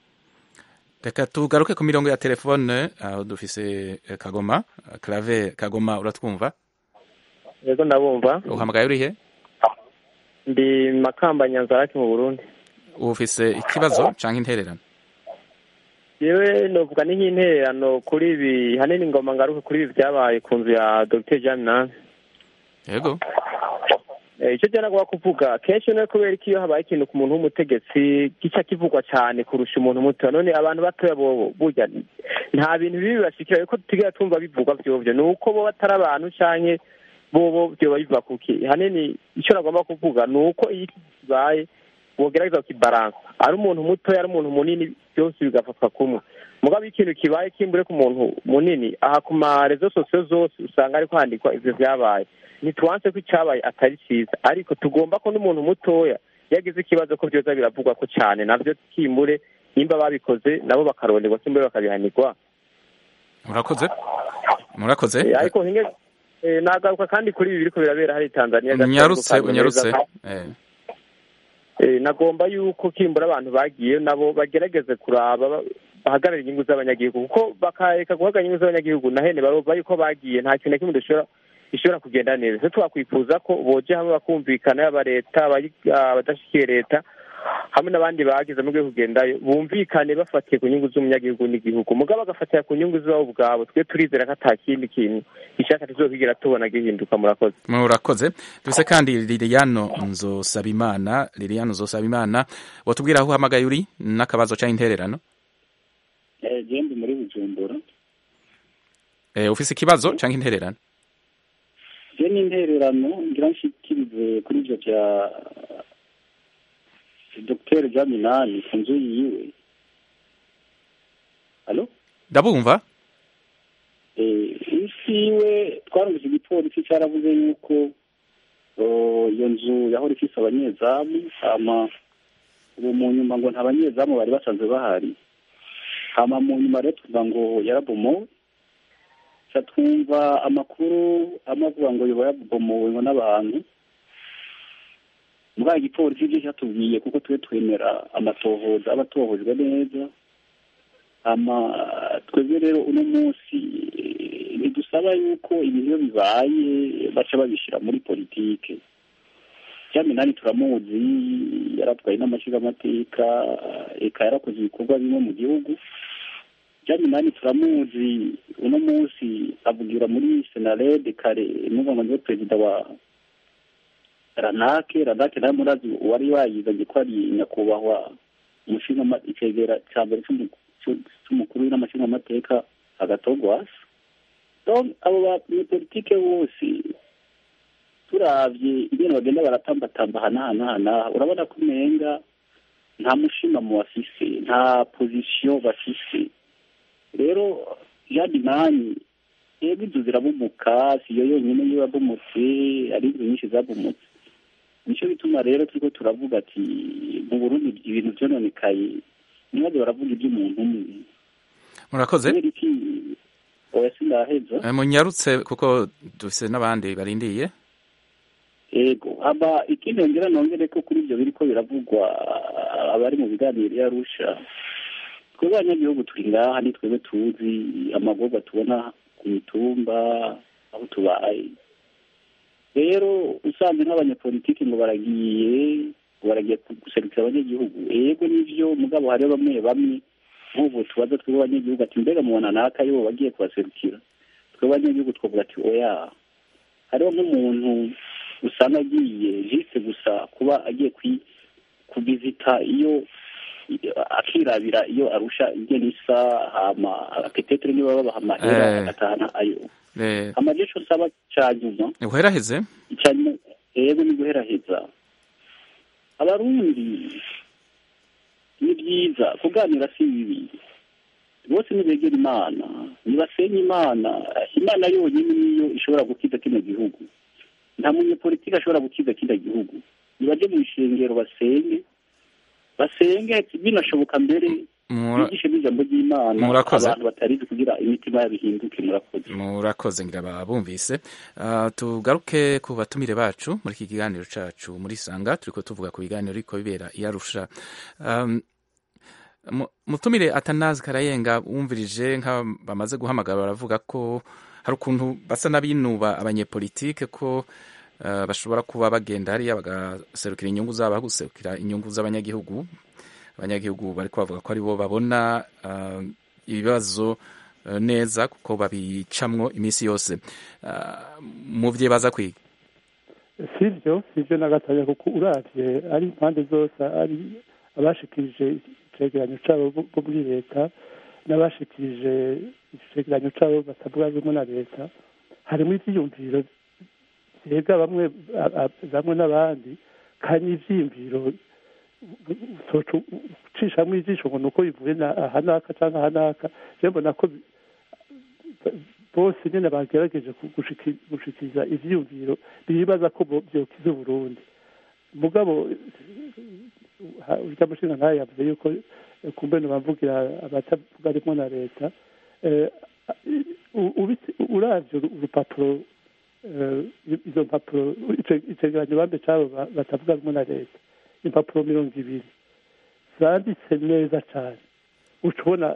reka tugaruke ku mirongo ya telefone aho dufise kagoma clave kagoma uratwumva yego ndabumva uhamagaye urihe ndi makamba nyanzarake mu burundi ufise ikibazo canke intererano yewe novuga ni nk'intererano kuri ibi hanini ngoma ngaruke kuri ibi byabaye ku nzu ya dr jean minani yego icyo byanagomba kuvuga kenshi no kubera ko iyo habaye ikintu ku muntu w'umutegetsi gica kivugwa cyane kurusha umuntu muto none abantu batoya bobo burya nta bintu bibi bibashikira kuko tutigera tumva bivugwa vyovyo ni uko bo batari abantu canke bobo vyoba biva kuki hanini icyo nagomba kuvuga ni uko iyo kibaye wogerageza kukibaransa ari umuntu mutoya ari umuntu munini byose bigafatwa kumwe mugabo iyo ikintu kibaye kimbure ku muntu munini aha ku marezo sosiyo zose usanga ariko handikwa ivyo vyabaye ntituwanse ko icyabaye atari cyiza ariko tugomba ko n'umuntu mutoya yagize ikibazo ko byoza biravugwa ko cyane nabyo kimbure nimba babikoze nabo bakaronderwa kimbure bakabihanirwa murakoze murakoze ariko hinge nagaruka kandi kuri ibi biriko birabera hari tanzania unyarutse unyarutse nagomba yuko kimbura abantu bagiye nabo bagerageze kuraba bahagarara inyungu z'abanyagihugu kuko bakareka guhagarara inyungu z'abanyagihugu na hene barumva yuko bagiye nta kintu na kimwe dushobora ishobora kugenda neza se twakwifuza ko boje hamwe bakumvikana yaba leta abadashyikiye leta hamwe n'abandi bagize mu rwego kugendayo bumvikane bafatiye ku nyungu z'umunyagihugu n'igihugu mugabo bagafatira ku nyungu zabo ubwabo twe turizera ko ata kindi kintu gishaka tuzokwigera tubona gihinduka murakoze murakoze dufise kandi liliano nzosabimana liliano nzosabimana watubwira aho uhamagaye uri n'akabazo cyangwa intererano genda muri bujumbura ufise ikibazo cyangwa intererano je ni intererano ngira nshikirize kuri ivyo vya dr jaminani ku nzu yiwe halo ndabumva isi yiwe twarumvise igipolisi cyaravuze yuko iyo nzu yahora ifise abanyezamu hama ubu mu nyuma ngo nta banyezamu bari basanzwe bahari hama mu nyuma rero tuvuga ngo yarabomowe ca twumva amakuru amwe avuga ngo yoba yabomowe ngo n'abantu muri igipolisi byo cyatubwiye kuko twe twemera amatohoza aba atohojwe neza ama twebwe rero uno munsi ntidusaba yuko ibintu iyo bibaye baca babishyira muri politike jean minani turamuzi yaratwaye n'amashingamateka eka yarakoze ibikorwa bimwe mu gihugu jean minani turamuzi uno munsi avugira muri senarede kare nuvuga ngo niwe perezida wa ranake ranake nawe murazi uwari wayizanye ko ari nyakubahwa umushinga icegera cya mbere cy'umukuru n'amashingamateka agatogwasa abo banyepolitike bose turavye ingene bagenda baratambatamba hanahanahana urabona ko umenga nta mushima mu bafise nta pozisiyo bafise rero jadi nani yego inzu zirabumuka siyo yonyine iyo yabumutse ari inzu nyinshi zabumutse nicyo bituma rero turiko turavuga ati mu burundi ibintu vyononekaye ntibaze baravuga ivy'umuntu umwe murakoze kubera iki oya sindaheza munyarutse kuko dufise n'abandi barindiye ego haba ikindi nongera nongere ko kuri ibyo biriko biravugwa abari mu biganiro yarusha twebwe abanyagihugu turi ngaha ni twebwe tuzi amagorwa tubona ku mitumba aho tubaye rero usanze nk'abanyapolitiki ngo baragiye ngo baragiye guserukira abanyagihugu ego nivyo mugabo hariho bamwe bamwe nk'ubu tubaza twebwe abanyagihugu ati mbega mubona naka yo bagiye kubaserukira twebwe abanyagihugu twavuga ati oya hariho nk'umuntu usanga agiye jise gusa kuba agiye kubizita iyo akirabira iyo arusha ingene isa hama apetetere niba babaha amahera agatahana ayo amajesho nsaba ca nyuma uheraheze icanyuma ego ni guheraheza abarundi ni byiza kuganira si bibi bose nibegera imana nibasenye imana imana yonyine niyo ishobora gukiza kino gihugu nta munyepolitiki ashobora gukiza kino gihugu nibaje mu ishengero basenge basenge binashoboka mbere bigishe n'ijambo ry'imana abantu batarizi kugira imitima yabo ihinduke murakoze murakoze ngira babumvise uh, tugaruke ku batumire bacu muri iki kiganiro cacu muri sanga turiko tuvuga ku biganiro ariko bibera iyarusha um, mutumire atanazi karayenga wumvirije nka bamaze guhamagara baravuga ko hari ukuntu basa n'abinuba abanyepolitike ko uh, bashobora kuba bagenda hariya bagaserukira inyungu zabo aho guserukira inyungu z'abanyagihugu abanyagihugu bari bavuga ko aribo babona uh, ibibazo uh, neza kuko babicamwo iminsi yose mu vye baza kwiga sivyo sivyo na gatoya kuko uravye ari impande zose ari abashikirije icegeranyo cabo bo muri leta n'abashikirije icegeranyo cabo batavuga rumwe na leta harimo ivyiyumviro vyega bamwe bamwe n'abandi kandi ivyiyumviro ucishamwo ijisho ngo nuko bivuye aha n'aka cyangwa aha n'aka rero mbona ko bose nyine bagerageje gushikiriza ivyiyumviro bibaza ko vyokiza uburundi mugabo urya mushinga ntayo yavuze yuko kumbe bavugira abatavuga rimwe na leta uravye urupapuro izo mpapuro icegeranyo bambe cabo batavuga rumwe na leta impapuro mirongo ibiri zanditse neza cyane uca ubona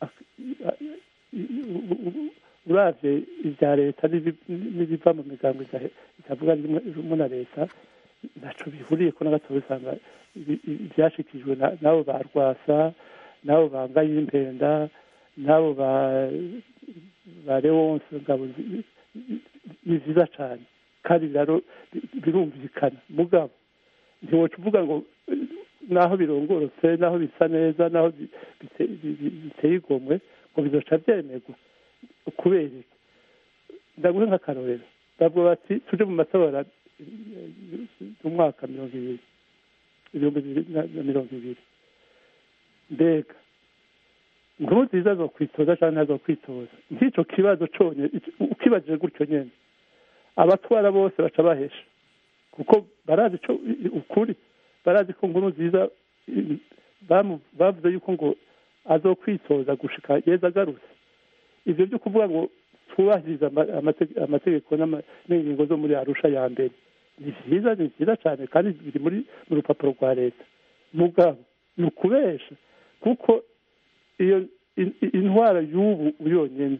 uravye ibya leta n'ibiva mu migambo itavuga rumwe na leta ntaco bihuriye ko na gato usanga ibyashikijwe n'abo ba rwasa n'abo ba ngayimpenda n'abo ba ba lewonse ngabo ni vyiza cane kandi birumvikana mugabo ntiwoca uvuga ngo naho birongorotse naho bisa neza naho biteye igomwe ngo bizoca vyemerwa kubera iki ndaguhe nk'akarorero bavuga bati tuje mu matora mu mwaka mirongo ibiri ibihumbi bibiri na mirongo ibiri mbega nkuru nziza zo kwitoza cyangwa ntazo kwitoza nk'ico kibazo conyene ukibajije gutyo nyene abatwara bose baca bahesha kuko barazi co ukuri barazi ko nkuru nziza bavuze yuko ngo azokwitoza gushika yeza agarutse ivyo vyo kuvuga ngo twubahiriza amategeko n'ingingo zo muri arusha ya mbere ni vyiza ni vyiza cane kandi biri muri mu rupapuro rwa leta mugabo ni ukubesha kuko iyo intwaro y'ubu yonyene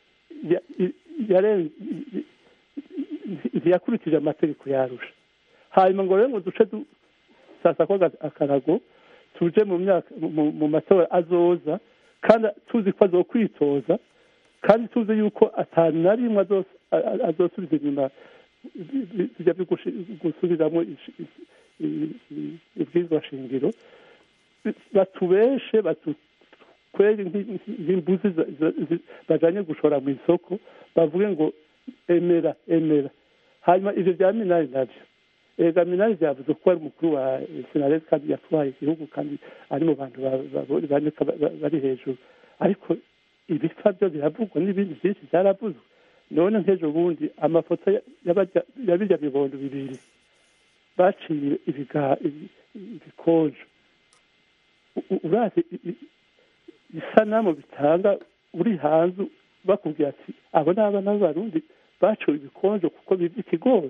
ntiyakurikije amategeko yarusha hanyuma ngo rero ngo duce dusasa ko akarago tuje mu myaka mu matora azoza kandi tuzi ko azokwitoza kandi tuzi yuko atanu na rimwe azosubiza inyuma bijya byo gusubiramo ibwirizwa shingiro batubeshe batukwere nk'imbuzi bajanye gushora mu isoko bavuge ngo emera emera hanyuma ivyo vya minari navyo ega minari vyavuze ko ari umukuru wa senaresi kandi yatwaye igihugu kandi ari mu bantu baboneka bari hejuru ariko ibipfa byo biravugwa n'ibindi byinshi byaravuzwe none nk'ejo bundi amafoto ya birya bibondo bibiri baciye ibikonjo urazi isanamu bitanga uri hanze bakubwira ati abo ni abana b'abarundi baciwe ibikonjo kuko bibye ikigori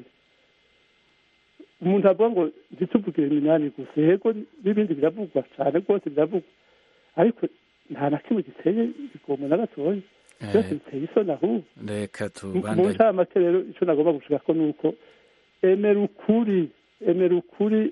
umuntu avuga ngo ntituvugire minani gusa yego n'ibindi biravugwa cyane rwose biravugwa ariko nta na kimwe giteye igomba na gatoya byose biteye isoni ahubwo reka mu tubandanye ncamake rero icyo nagomba gushaka ko ni uko emera ukuri emera ukuri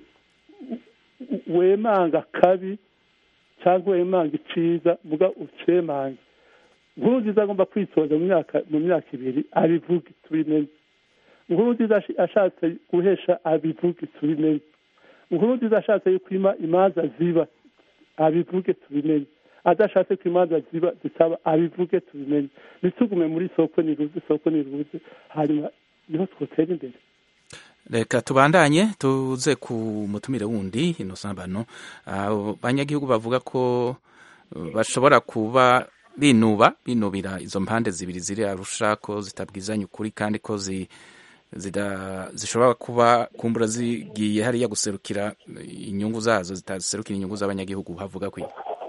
wemanga kabi cyangwa wemanga iciza muga ucemange nkuru nziza agomba kwitoza mu myaka mu myaka ibiri abivuge tubimenye nkuru nziza ashatse guhesha abivuge tubimenye nkuru nziza ashatse yuko ima imanza ziba abivuge tubimenye adashatse ko imanza ziba zitaba abivuge tubimenye ntitugume muri soko niruze soko niruze hanyuma niho twotera imbere reka tubandanye tuze ku mutumire wundi innocent bano abo banyagihugu bavuga ko uh, bashobora kuba binuba binubira izo mpande zibiri ziri arusha ko zitabwizanya ukuri kandi ko zi zida- zishobora kuba kumbura zigiye hariya guserukira inyungu zazo zitaserukira inyungu z'abanyagihugu havuga kwi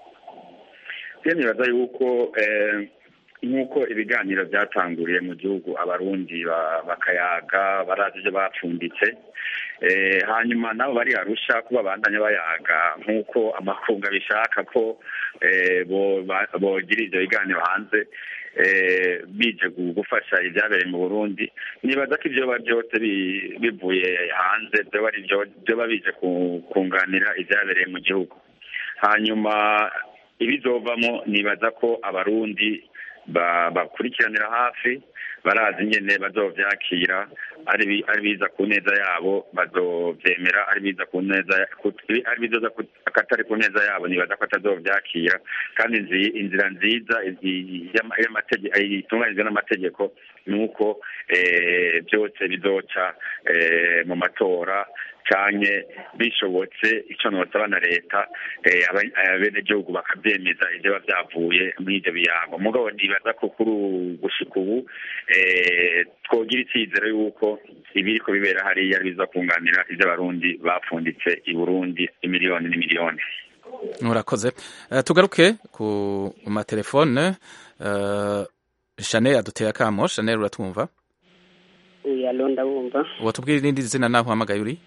rero nibaza yuko eh, nk'uko ibiganiro byatanguriye mu gihugu abarundi ba- bakayaga barazi ibyo bapfunditse eh, hanyuma nabo bari arusha ko babandanya bayaga nk'uko amakunga bishaka ko eh, bo- ba- bogira ibyo biganiro hanze eh, bije gu- gufasha ibyabereye mu burundi nibaza ko ibyoba byose bi- bivuye hanze byoba ari byo byoba bije ku- kunganira ibyabereye mu gihugu hanyuma ibizovamo nibaza ko abarundi ba- bakurikiranira hafi barazi nyene bazovyakira ari bi- ari biza ku neza yabo bazovyemera ari biza ku neza ku- ari bizoza ku- akatari ku neza yabo nibaza ko atazovyakira kandi nzi- inzira nziza izi- y'ama- y'amategeko itunganijwe n'amategeko ni uko eh, byose bizoca eh, mu matora canke bishobotse ico nosaba na leta eh, aba- abenegihugu bakavyemeza ivyo biba vyavuye muri ivyo biyago mugabo nibaza ko kuri ubu gushika ubu eh, twogira icizero yuko ibiriko bibera hariya biza kunganira ivyo abarundi bapfunditse i burundi imiliyoni n'imiliyoni murakoze Eh, tugaruke ku matelefone uh, chanel aduteye akamo chanel uratwumva uyu alonda wumva watubwira irindi zina naho uhamagaye uri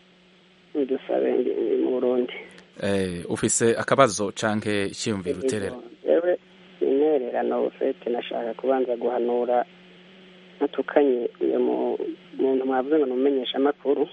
dusabe ndi mu burundi eh, ufise akabazo canke icyiyumviro uterera yewe intererano ufite nashaka kubanza guhanura natukanye uyu mu- muntu mwavuze ngo ni umumenyeshamakuru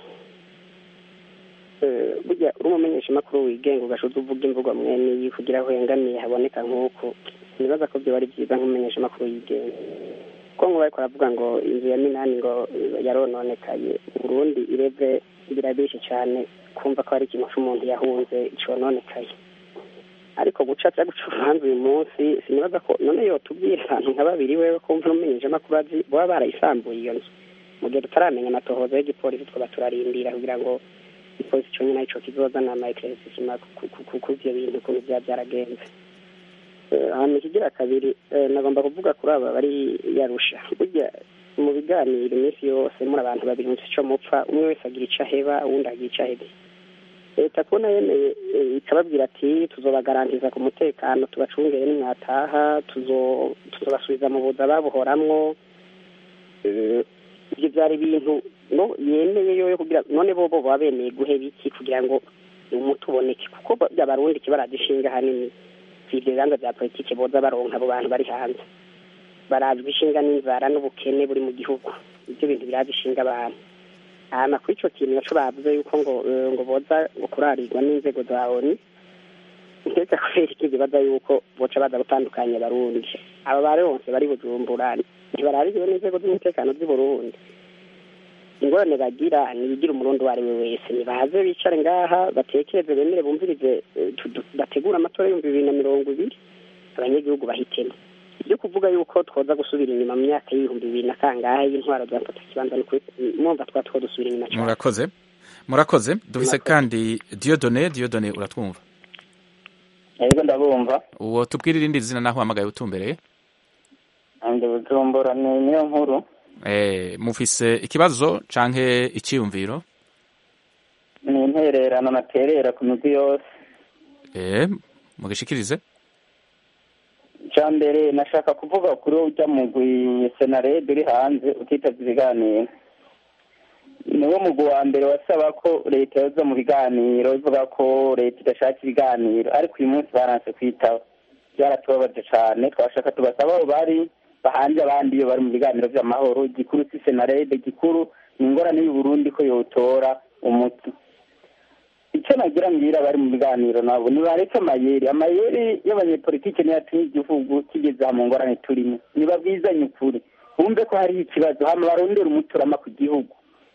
Eh, burya uri umumenyeshamakuru wigenga ugashuza uvuga imvugo mwene iyi kugira aho hengamiye haboneka nk'uku nibaza ko byoba ari byiza nk'umumenyeshamakuru yigenga kuko ngo bariko baravuga ngo inzu ya minani ngo yarononekaye burundi ireve birabishe cyane kumva ko hari ikintu c'umuntu yahunze cononekaye ariko guca aza guca urubanza uyu munsi sinibaza ko none yotubwira abantu nka babiri wewe kumva n'umumenyeshamakuru azi baba barayisambuye iyo nzu mu gihe tutaramenya amatohoza y'igipolisi twaba turarindira kugira ngo igipolisi cyo nyine ico kizozana amaekeresisima ku ivyo bintu ukuntu vyaba vyaragenze Eh, hanyuma ikigira kabiri eh, nagomba kuvuga kuri aba bari yarusha burya mu biganiro iminsi yose muri abantu babiri mufise ico mupfa umwe wese agira ico aheba uwundi agira ico ahebe leta kubona yemeye eh, ikababwira ati tuzobagarantiza ku mutekano tubacungere nimwataha tuzo- tuzobasubiza mu buza babuhoramwo Eh, ibyo byari ibintu no yemeye yoyo kugira none bobo baba bemeye guheba iki kugira ngo umuti uboneke kuko bo- abarundi kibaradishinga hanini si ibyo bibanza bya politiki boza baronka abo bantu bari hanze barazwi ishinga n'inzara n'ubukene buri mu gihugu ibyo bintu birazishinga abantu hama kuri ico kintu naco bavuze yuko ngo eh, ngo boza ngo kurarirwa n'inzego za oni ndetse kubera iki bibaza yuko boca baza gutandukanya abarundi aba bari bose bari bujumbura ntibaraririwe n'inzego z'umutekano z'i burundi ingorane bagira nibigira umurundi uwo ari we wese nibaze bicare ngaha batekereze bemere bumvirize eh, tu- tu- bategure amatora y'ibihumbi bibiri na mirongo ibiri abanyagihugu bahitemo ibyo kuvuga yuko twoza gusubira inyuma mu myaka y'ibihumbi bibiri na kangahe y'intwaro za mfata kibanza ni ukuri mwumva twa two dusubira inyuma cyane murakoze murakoze dufise kandi diodone diodone uratwumva yego ndabumva uwo tubwire irindi zina naho uhamagaye utumbereye ndi bujumbura ni niyo nkuru eh, mufise ikibazo canke iciyumviro ni intererano naterera ku migwi yose eh, mugishikirize icya mbere nashaka kuvuga kuri ujya mugwi senarede uri hanze utitavye ibiganiro niwo mugwi wa mbere wasaba ko leta yoza mu biganiro ivuga ko leta idashaka ibiganiro ariko uyu munsi baranse kwitaba byaratubabaje cane twashaka tubasaba abo bari bahanje abandi iyo bari mu biganiro vy'amahoro igikuru si senarede igikuru ni ingorane y'uburundi ko yotora umuti icyo nagira mbwira abari mu biganiro nabo nibareke amayeri amayeri y'abanyepolitike niyo yatumye igihugu kigeze aha mu ngorane turimo nibabwizanye ukuri bumve ko hariho ikibazo hama barondera umuturama ku gihugu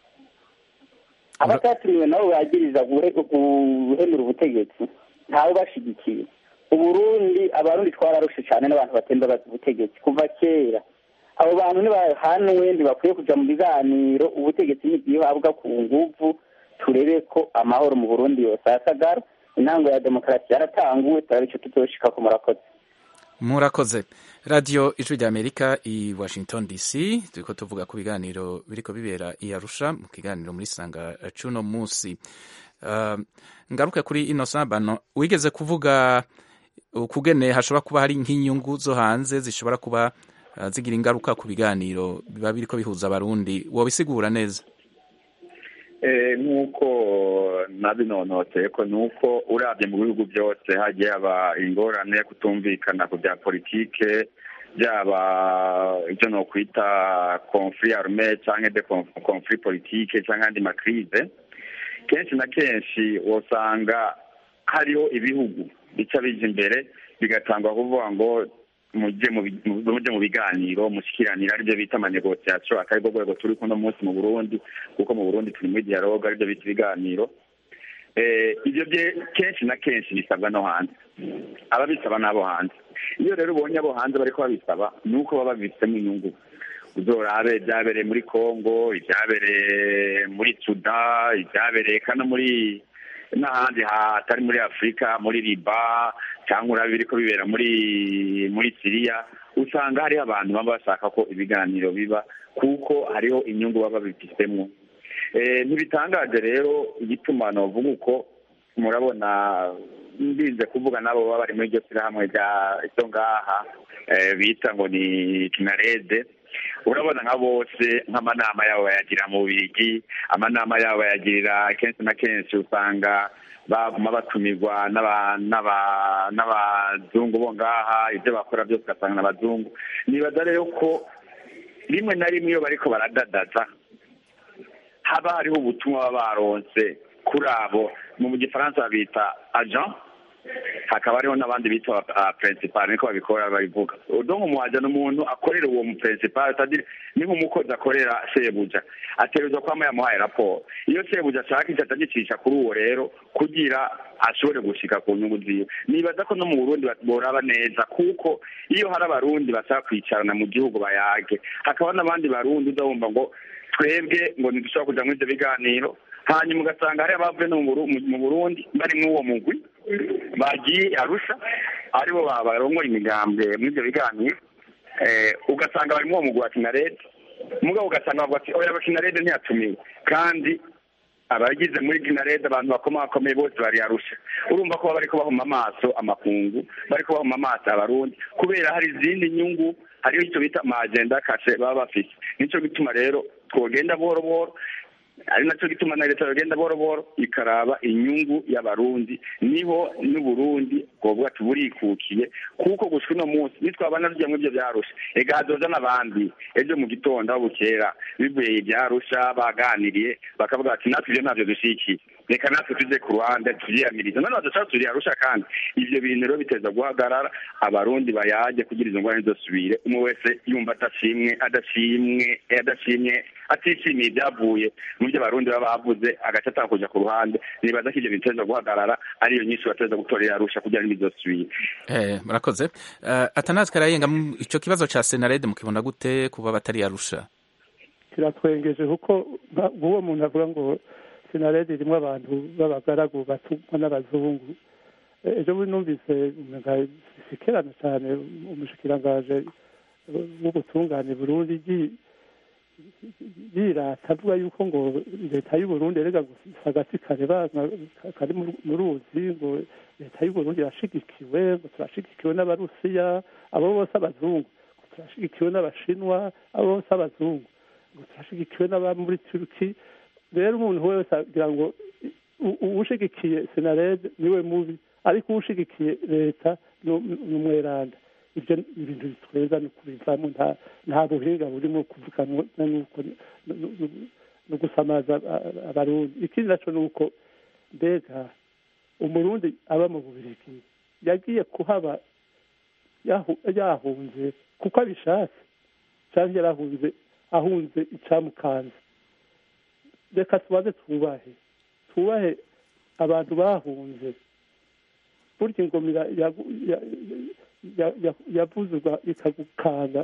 abatatumiwe nabo bagiriza guhe- guhenura ubutegetsi ntawe bashigikiye uburundi abarundi twararushe cyane n'abantu batemba bazi ubutegetsi kuva kera abo bantu nibahanwe ntibakwiye kuja mu biganiro ubutegetsi nibwihabwa ku nguvu turebe ko amahoro mu burundi yose asagara intango ya demokarasi yaratanguwe turabe ico tuzoshikako murakoze murakoze radiyo ijwi rya amerika i washington dc turiko tuvuga ku biganiro biriko bibera i arusha mu kiganiro muri sanga cuno munsi uh, ngaruke kuri innocent bano wigeze kuvuga ukugene hashobora kuba hari nk'inyungu zo hanze zishobora kuba uh, zigira ingaruka ku biganiro biba biriko bihuza abarundi wobisigura neza Eh, nk'uko nabinonoteye ko nuko urabye mu bihugu byose hagiye haba ingorane yo kutumvikana ku bya politike byaba ibyo nokwita conflit arme cyangwa de conf- conflit politique cyangwa andi makrize kenshi na kenshi usanga hariho ibihugu bica bija imbere bigatangwa kuvuga ngo mujye mu bi- mu- mujye mu biganiro mushikiranire aribyo bita amanegociation akari rwo rwego turi kuno munsi mu burundi kuko mu burundi turi muri dialogue aribyo bita ibiganiro eh, ibyo bye kenshi na kenshi bisabwa no hanze ababisaba n'abo hanze iyo rero ubonye abo hanze bariko babisaba ni uko baba babifitemo inyungu uzorabe ibyabereye muri congo ibyabereye muri suda ibyabereye kano muri n'ahandi hatari muri afurika muri riba cyangwa urabe biriko bibera muri muri siriya usanga hariho abantu baba bashaka ko ibiganiro biba kuko hariho inyungu baba babifitemo Eh, ntibitangaje rero igituma novuga uko murabona ndinze kuvuga n'abo baba bari muri iryo shyirahamwe rya ryo ngaha eh, bita ngo ni kinarede urabona nka bose nk'amanama yabo bayagira mu bigi amanama yabo bayagirira kenshi na kenshi usanga baguma batumirwa n'aba- n'aba- n'abazungu bo ngaha ibyo bakora byose ugasanga n'abazungu nibaza rero ko rimwe na rimwe iyo bariko baradadaza haba hariho ubutumwa baba baronse kuri abo mu gifaransa babita agent hakaba hariho n'abandi bita uh, principal niko babikora babivuga donc umuhaja ni umuntu akorera uwo mu principal c'est-à-dire ni nk'umukozi akorera sebuja ategerezwa kwama yamuhaye raporo iyo sebuja ashaka icyo atagicisha kuri uwo rero kugira ashobore gushika ku nyungu ziwe nibaza ko no mu burundi boraba neza kuko iyo hari abarundi bashaka kwicarana mu gihugu bayage hakaba n'abandi barundi udahumva ngo twebwe ngo ntidushobora kuja muri ibyo biganiro hanyuma ugasanga hari abavuye no mu Buru- mu burundi bari muri uwo mugwi bagiye arusha aribo ba- barongora imigambwe muri ibyo biganiro eh, ugasanga bari muri uwo mugwi wa kinarede mugabo ugasanga bavuga ati oya kinarede ntiyatumiwe kandi abagize muri kinarede abantu bakomakomeye bose bari arusha urumva ko baba bariko bahuma amaso amakungu bariko bahuma amaso abarundi kubera hari izindi nyungu hariho icyo bita amagenda kashe baba bafise nico gituma rero twogenda buhoro buhoro ari nacyo gituma na leta yagenda buhoro buhoro ikaraba inyungu y'abarundi niho n'uburundi bwovuga ati burikukiye kuko gushika uno munsi nitwabana tujya muri ibyo byarusha ega hazoza n'abandi ejo mu gitondo aho bukera bivuye ibyarusha baganiriye bakavuga bati natwe ibyo ntabyo dushikiye reka natwe tujye ku ruhande tubyiyamirize none badushaka turiyarusha kandi ibyo bintu rero biteza guhagarara abarundi bayajye kugira izo ngorane zosubire umwe wese yumva adashimwe adashimwe adashimye atishimiye ibyavuye mu byo abarundi baba bavuze agace atanga kuja ku ruhande nibaza ko ibyo biteza guhagarara ariyo nyinshi bateza gutorera arusha kugira ngo bizosubire eh murakoze uh, atanazi karayenga ico kibazo ca senarede mukibona gute kuba batari arusha kiratwengeje kuko nk'uwo muntu avuga ngo sinarede irimo abantu b'abagaragu batumwa n'abazungu ejo bundi numvise sikerana cyane umushikirangaje w'ubutungane burundi yirata avuga yuko ngo leta y'uburundi erega gusa agati kareba kari mu ruzi ngo leta y'uburundi irashigikiwe ngo turashigikiwe n'abarusiya abo bose abazungu ngo turashigikiwe n'abashinwa abo bose abazungu ngo turashigikiwe n'aba muri turuki rero umuntu wese agira ngo uwushigikiye senarede niwe mubi ariko uwushigikiye leta ni umweranda ibyo ibintu bitweza ni kubivamo nta buhinga burimo kuvuganwa no gusamaza abarundi ikindi naco ni uko mbega umurundi aba mu bubirigi yagiye kuhaba yahunze kuko abishatse cyangwa yarahunze ahunze icyamukanze reka tubanze twubahe twubahe abantu bahunze burya ingomera yavuzwa ikagukanga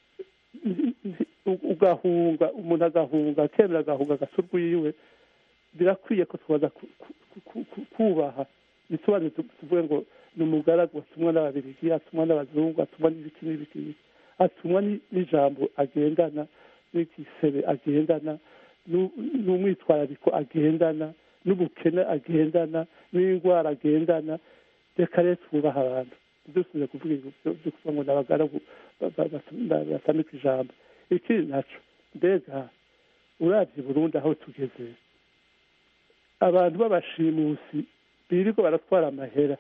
ugahunga umuntu agahunga akemera agahunga agasa urwiwe birakwiye ko tubaza kubaha bisobanuye tuvuge ngo ni umugaragu atumwa n'ababirigi atumwa n'abazungu atumwa n'ibiki n'ibiki atumwa n'ijambo agendana n'igisebe agendana n'umwitwarariko agendana n'ubukene agendana n'indwara agendana reka rero twubaha abantu dusubize kuvuga ibyo kuvuga ngo ni abagaragu batamika ijambo ikindi naco mbega urabye burundu aho tugeze abantu b'abashimusi birirwa baratwara amahera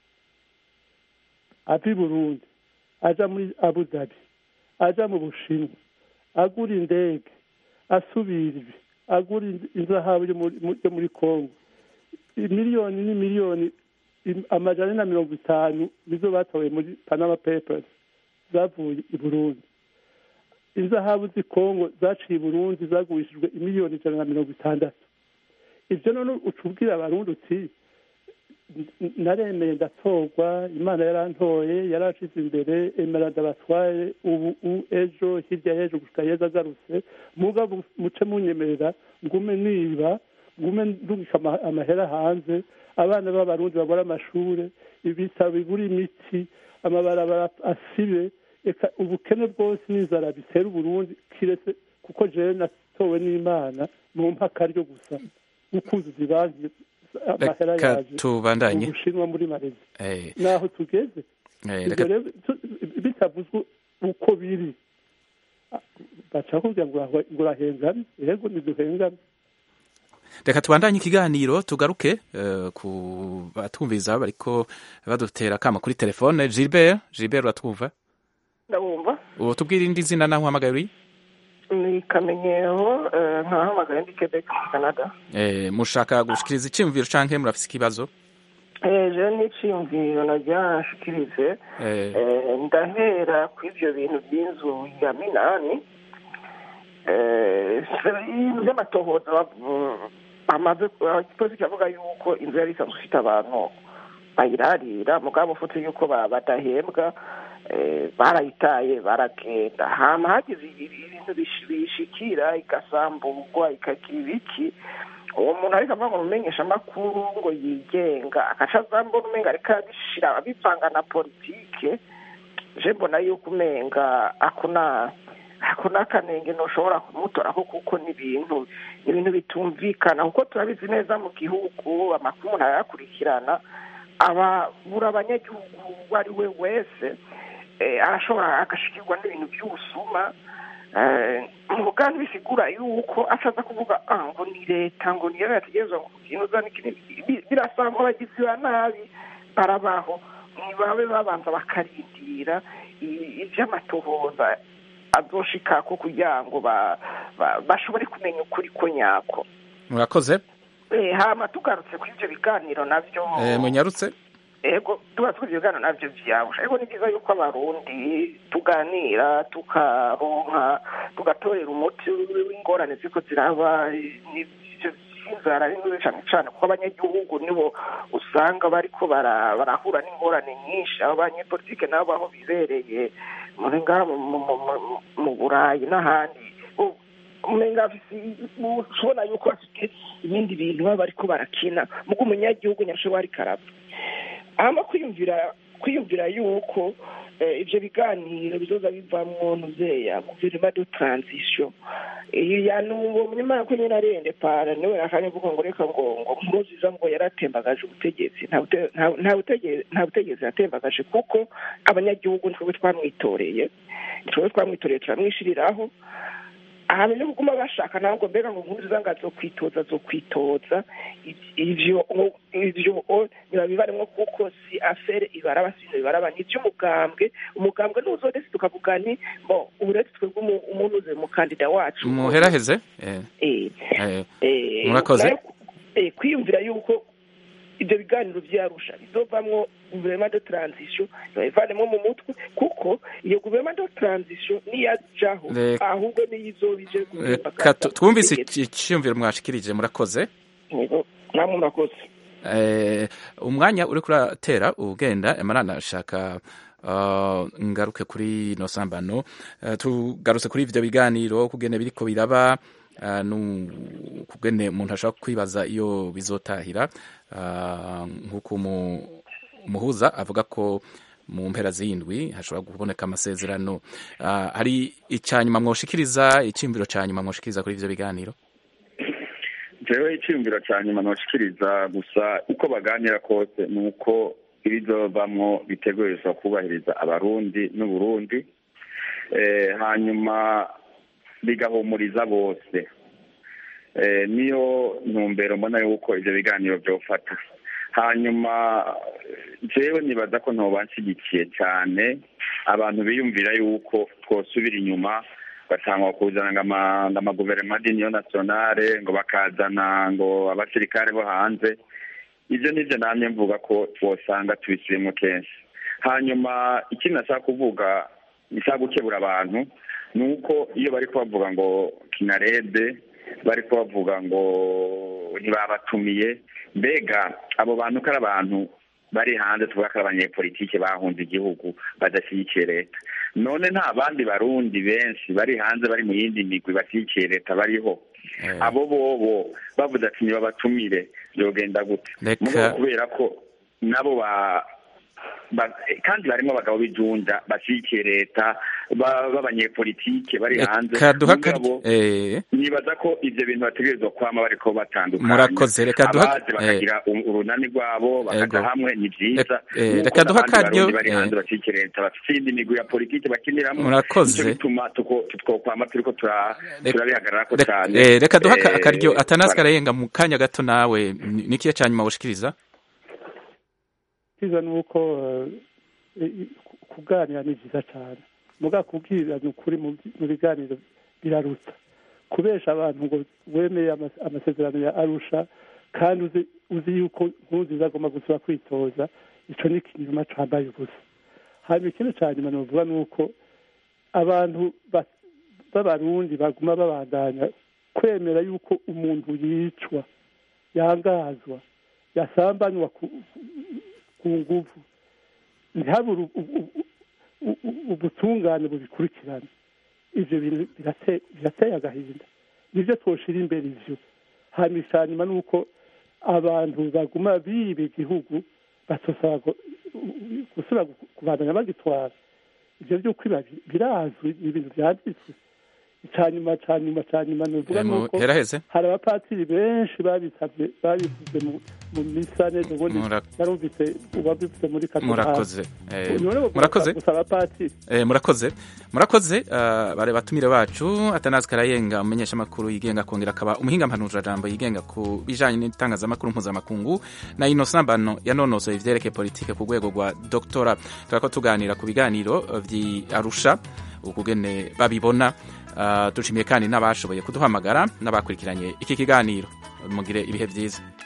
ava i burundi aja muri abu dhabi aja mu bushinwa agura indege asubira ibi agura inzahabu yo muri kongo miliyoni ni miliyoni amajana na mirongo itanu nizo batowe muri panama papers zavuye i burundi inzahabu z'i kongo zaciye i burundi zagurishijwe imiliyoni ijana na mirongo itandatu ibyo none ucubwira abarundi uti naremeye ndatorwa imana yarantoye yarashize imbere emera ndabatware ubu ejo hirya y'ejo gushika yeza agarutse mugabo muce munyemerera ngume niba ngume ndungika amahera hanze abana b'abarundi babura amashure ibitabo bibura imiti amabarabara asibe eka ubukene bwose n'inzara bitera uburundi kiretse kuko jewe natowe n'imana mu mpaka ryo gusa gukuzuza ibanki amahera yaje tubandanye ubushinwa muri malezi naho tugeze ibyo rero bitavuzwe uko biri baca kugira ngo urahengame yego ntiduhengame reka tubandanye ikiganiro tugaruke ku batwumviza bariko badutera akama kuri telefone gilbert gilbert uratwumva ndabumva ubu tubwire indi zina naho uhamagaye uri ni kamenyero nkahamagaye ndi quebec canada mushaka gushikiriza iciyumviro canke murafise ikibazo je n'iciyumviro nagira nshikirize ndahera ku ivyo bintu by'inzu ya minani by'amatohoza amaze igipolisi kiravuga yuko inzu yari isanzwe ifite abantu bayirarira mugabo ufite yuko badahembwa barayitaye baragenda hama hagize ibintu bishikira igasamburwa ikagira ibiki uwo muntu ariko avuga ngo umumenyesha amakuru ngo yigenga agaca azambona umenga ariko abishira abivanga na politike je mbona yuko umenga akuna ako n'akanenge ntushobora kumutoraho kuko ni ibintu ni ibintu bitumvikana kuko turabizi neza mu gihugu amakuru umuntu arayakurikirana ababura abanyagihugu uwo ari we wese arashobora agashikirwa n'ibintu by'ubusuma mu buganda bisigura yuko ashaza kuvuga ah ngo ni leta ngo niyo yategerezwa ngo kukinuza birasanga abagizi ba nabi barabaho ntibabe babanza bakarindira iby'amatohoza azoshikako kugira ngo bashobore kumenya ukuri ko nyako murakoze hama tugarutse kuri ibyo biganiro nabyo munyarutse ego tuba ibyo biganiro nabyo byabusha ariko ni byiza yuko abarundi tuganira tukaronka tugatorera umuti w'ingorane ziko ziraba inzara ari nziza cyane cyane kuko abanyagihugu nibo usanga bariko barahura n'ingorane nyinshi abo banyepolitike nabo aho bibereye muri ngaha mu burayi n'ahandi umenga ushobora yuko bafite ibindi bintu baba bariko barakina muko umunyagihugu nyashobora ariko arapfa hama kwiyumvira kwiyumvira yuko ibyo biganiro bizoza bivamwo nuzeya guverinoma de transition iya nuwo munyamara ko nyine arende para niwe akanya mvuga ngo reka ngo ngo nkuruziza ngo yaratembagaje ubutegetsi nta butegetsi yatembagaje kuko abanyagihugu nitwe twamwitoreye nitwe twamwitoreye turamwishiriraho ahantu no kuguma bashaka ntabwo mbega ngo nkuruziza ngo azokwitoza azokwitoza ivyo ivyo ntibabibaremwo kuko si afere ibaraba sino bibaraba ni ivy'umugambwe umugambwe ntuzodesi tukavuga ni bo uretse twebwe umuntu uze mukandida wacu muheraheze murakoze kwiyumvira yuko ibyo biganiro byarusha bizovamwo guverinoma de transition babivanemo mu mutwe kuko iyo guverinoma de transition niyajaho ahubwo niyo izoba ije twumvise icyiyumviro mwashikirije murakoze namwe murakoze umwanya uri kuratera ugenda emarana ashaka ngaruke kuri ino sambano tugarutse kuri ibyo biganiro kugene biriko biraba kugene umuntu ashobora kwibaza iyo bizotahira nk'uko umuhuza avuga ko mu mpera z'indwi hashobora kuboneka amasezerano hari icyanyuma mwoshikiriza icyumviro cya nyuma mwoshikiriza kuri ibyo biganiro jewe icyumviro cya nyuma ntoshikiriza gusa uko baganira kose ni uko ibizovamwo bitegurizwa kubahiriza abarundi n'uburundi hanyuma bigahumuriza bose niyo ntumbero mbona yuko ibyo biganiro byofata hanyuma jewe nibaza ko ntobanshyigikiye cyane abantu biyumvira yuko twosubira inyuma batangwa kuzana ngo amaguverinoma d'union nationale ngo bakazana ngo abasirikare bo hanze ibyo nibyo namye mvuga ko twosanga tubisubiyemo kenshi hanyuma ikindi nashaka kuvuga nshaka gukebura abantu ni uko iyo bari kubavuga ngo kinarede bari kubavuga ngo ntibabatumiye mbega abo bantu ko ari abantu bari hanze tuvuga ko ari abanyepolitike bahunze igihugu badashyigikiye leta none nta bandi barundi benshi bari hanze bari mu yindi migwi bashyigikiye leta bariho abo bobo bavuze ati ntibabatumire byogenda gute kubera ko nabo ba kandi barimo abagabo b'ijunja bashyigikiye leta b'abanyepolitike bari hanze mugabo nibaza ko ibyo bintu bategerezwa kwama bariko batandukanye murakoze reka duha abazi bakagira urunani rwabo bakaja hamwe ni vyiza reka duha akaryo bari hanze bashyigikiye leta bafite iyindi migwi ya politike bakiniramwo murakoze nico bituma twokwama turiko turabihagararako cane reka duha akaryo atanasi karayenga mu kanya gato nawe nikiye ca nyuma woshikiriza cyiza ni uko kuganira ni byiza cyane muga kubwirana ukuri mu biganiro biraruta kubesha abantu ngo wemeye amasezerano ya arusha kandi uzi yuko ntuziza agomba gusaba kwitoza icyo ni ikinyoma cyambaye ubusa hanyuma ikindi cya nyuma navuga ni uko abantu b'abarundi baguma babandanya kwemera yuko umuntu yicwa yangazwa yasambanywa ku nguvu ntihabure ubutungane bubikurikirana ibyo bintu birateye agahinda nibyo twoshira imbere ivyo hanyuma nyuma ni uko abantu baguma biba igihugu batosaba gusubira kubandanya bagitwara ibyo by'uko birazwi ni ibintu byanditswe icya nyuma cya nyuma cya nyuma ni ukuvuga Eh, mu- nuko heraheze hari abapatiri benshi babisabye babivuze mu mu misa neza ubundi Mura- narumvise uwabivuze muri katorali murakoze Eh, None bagomba murakoze gusa abapatiri Eh, murakoze murakoze uh, bare batumire bacu atanazi karayenga umumenyesha makuru yigenga akongera akaba umuhinga mpanurira jambo yigenga ku bijanye n'itangazamakuru mpuzamakungu na Innocent Bano yanonosoye ivyerekeye politike ku rwego rwa doctora turako tuganira ku biganiro uh, vyi Arusha ukugene babibona uh, dushimiye kandi n'abashoboye kuduhamagara n'abakurikiranye iki kiganiro mugire ibihe vyiza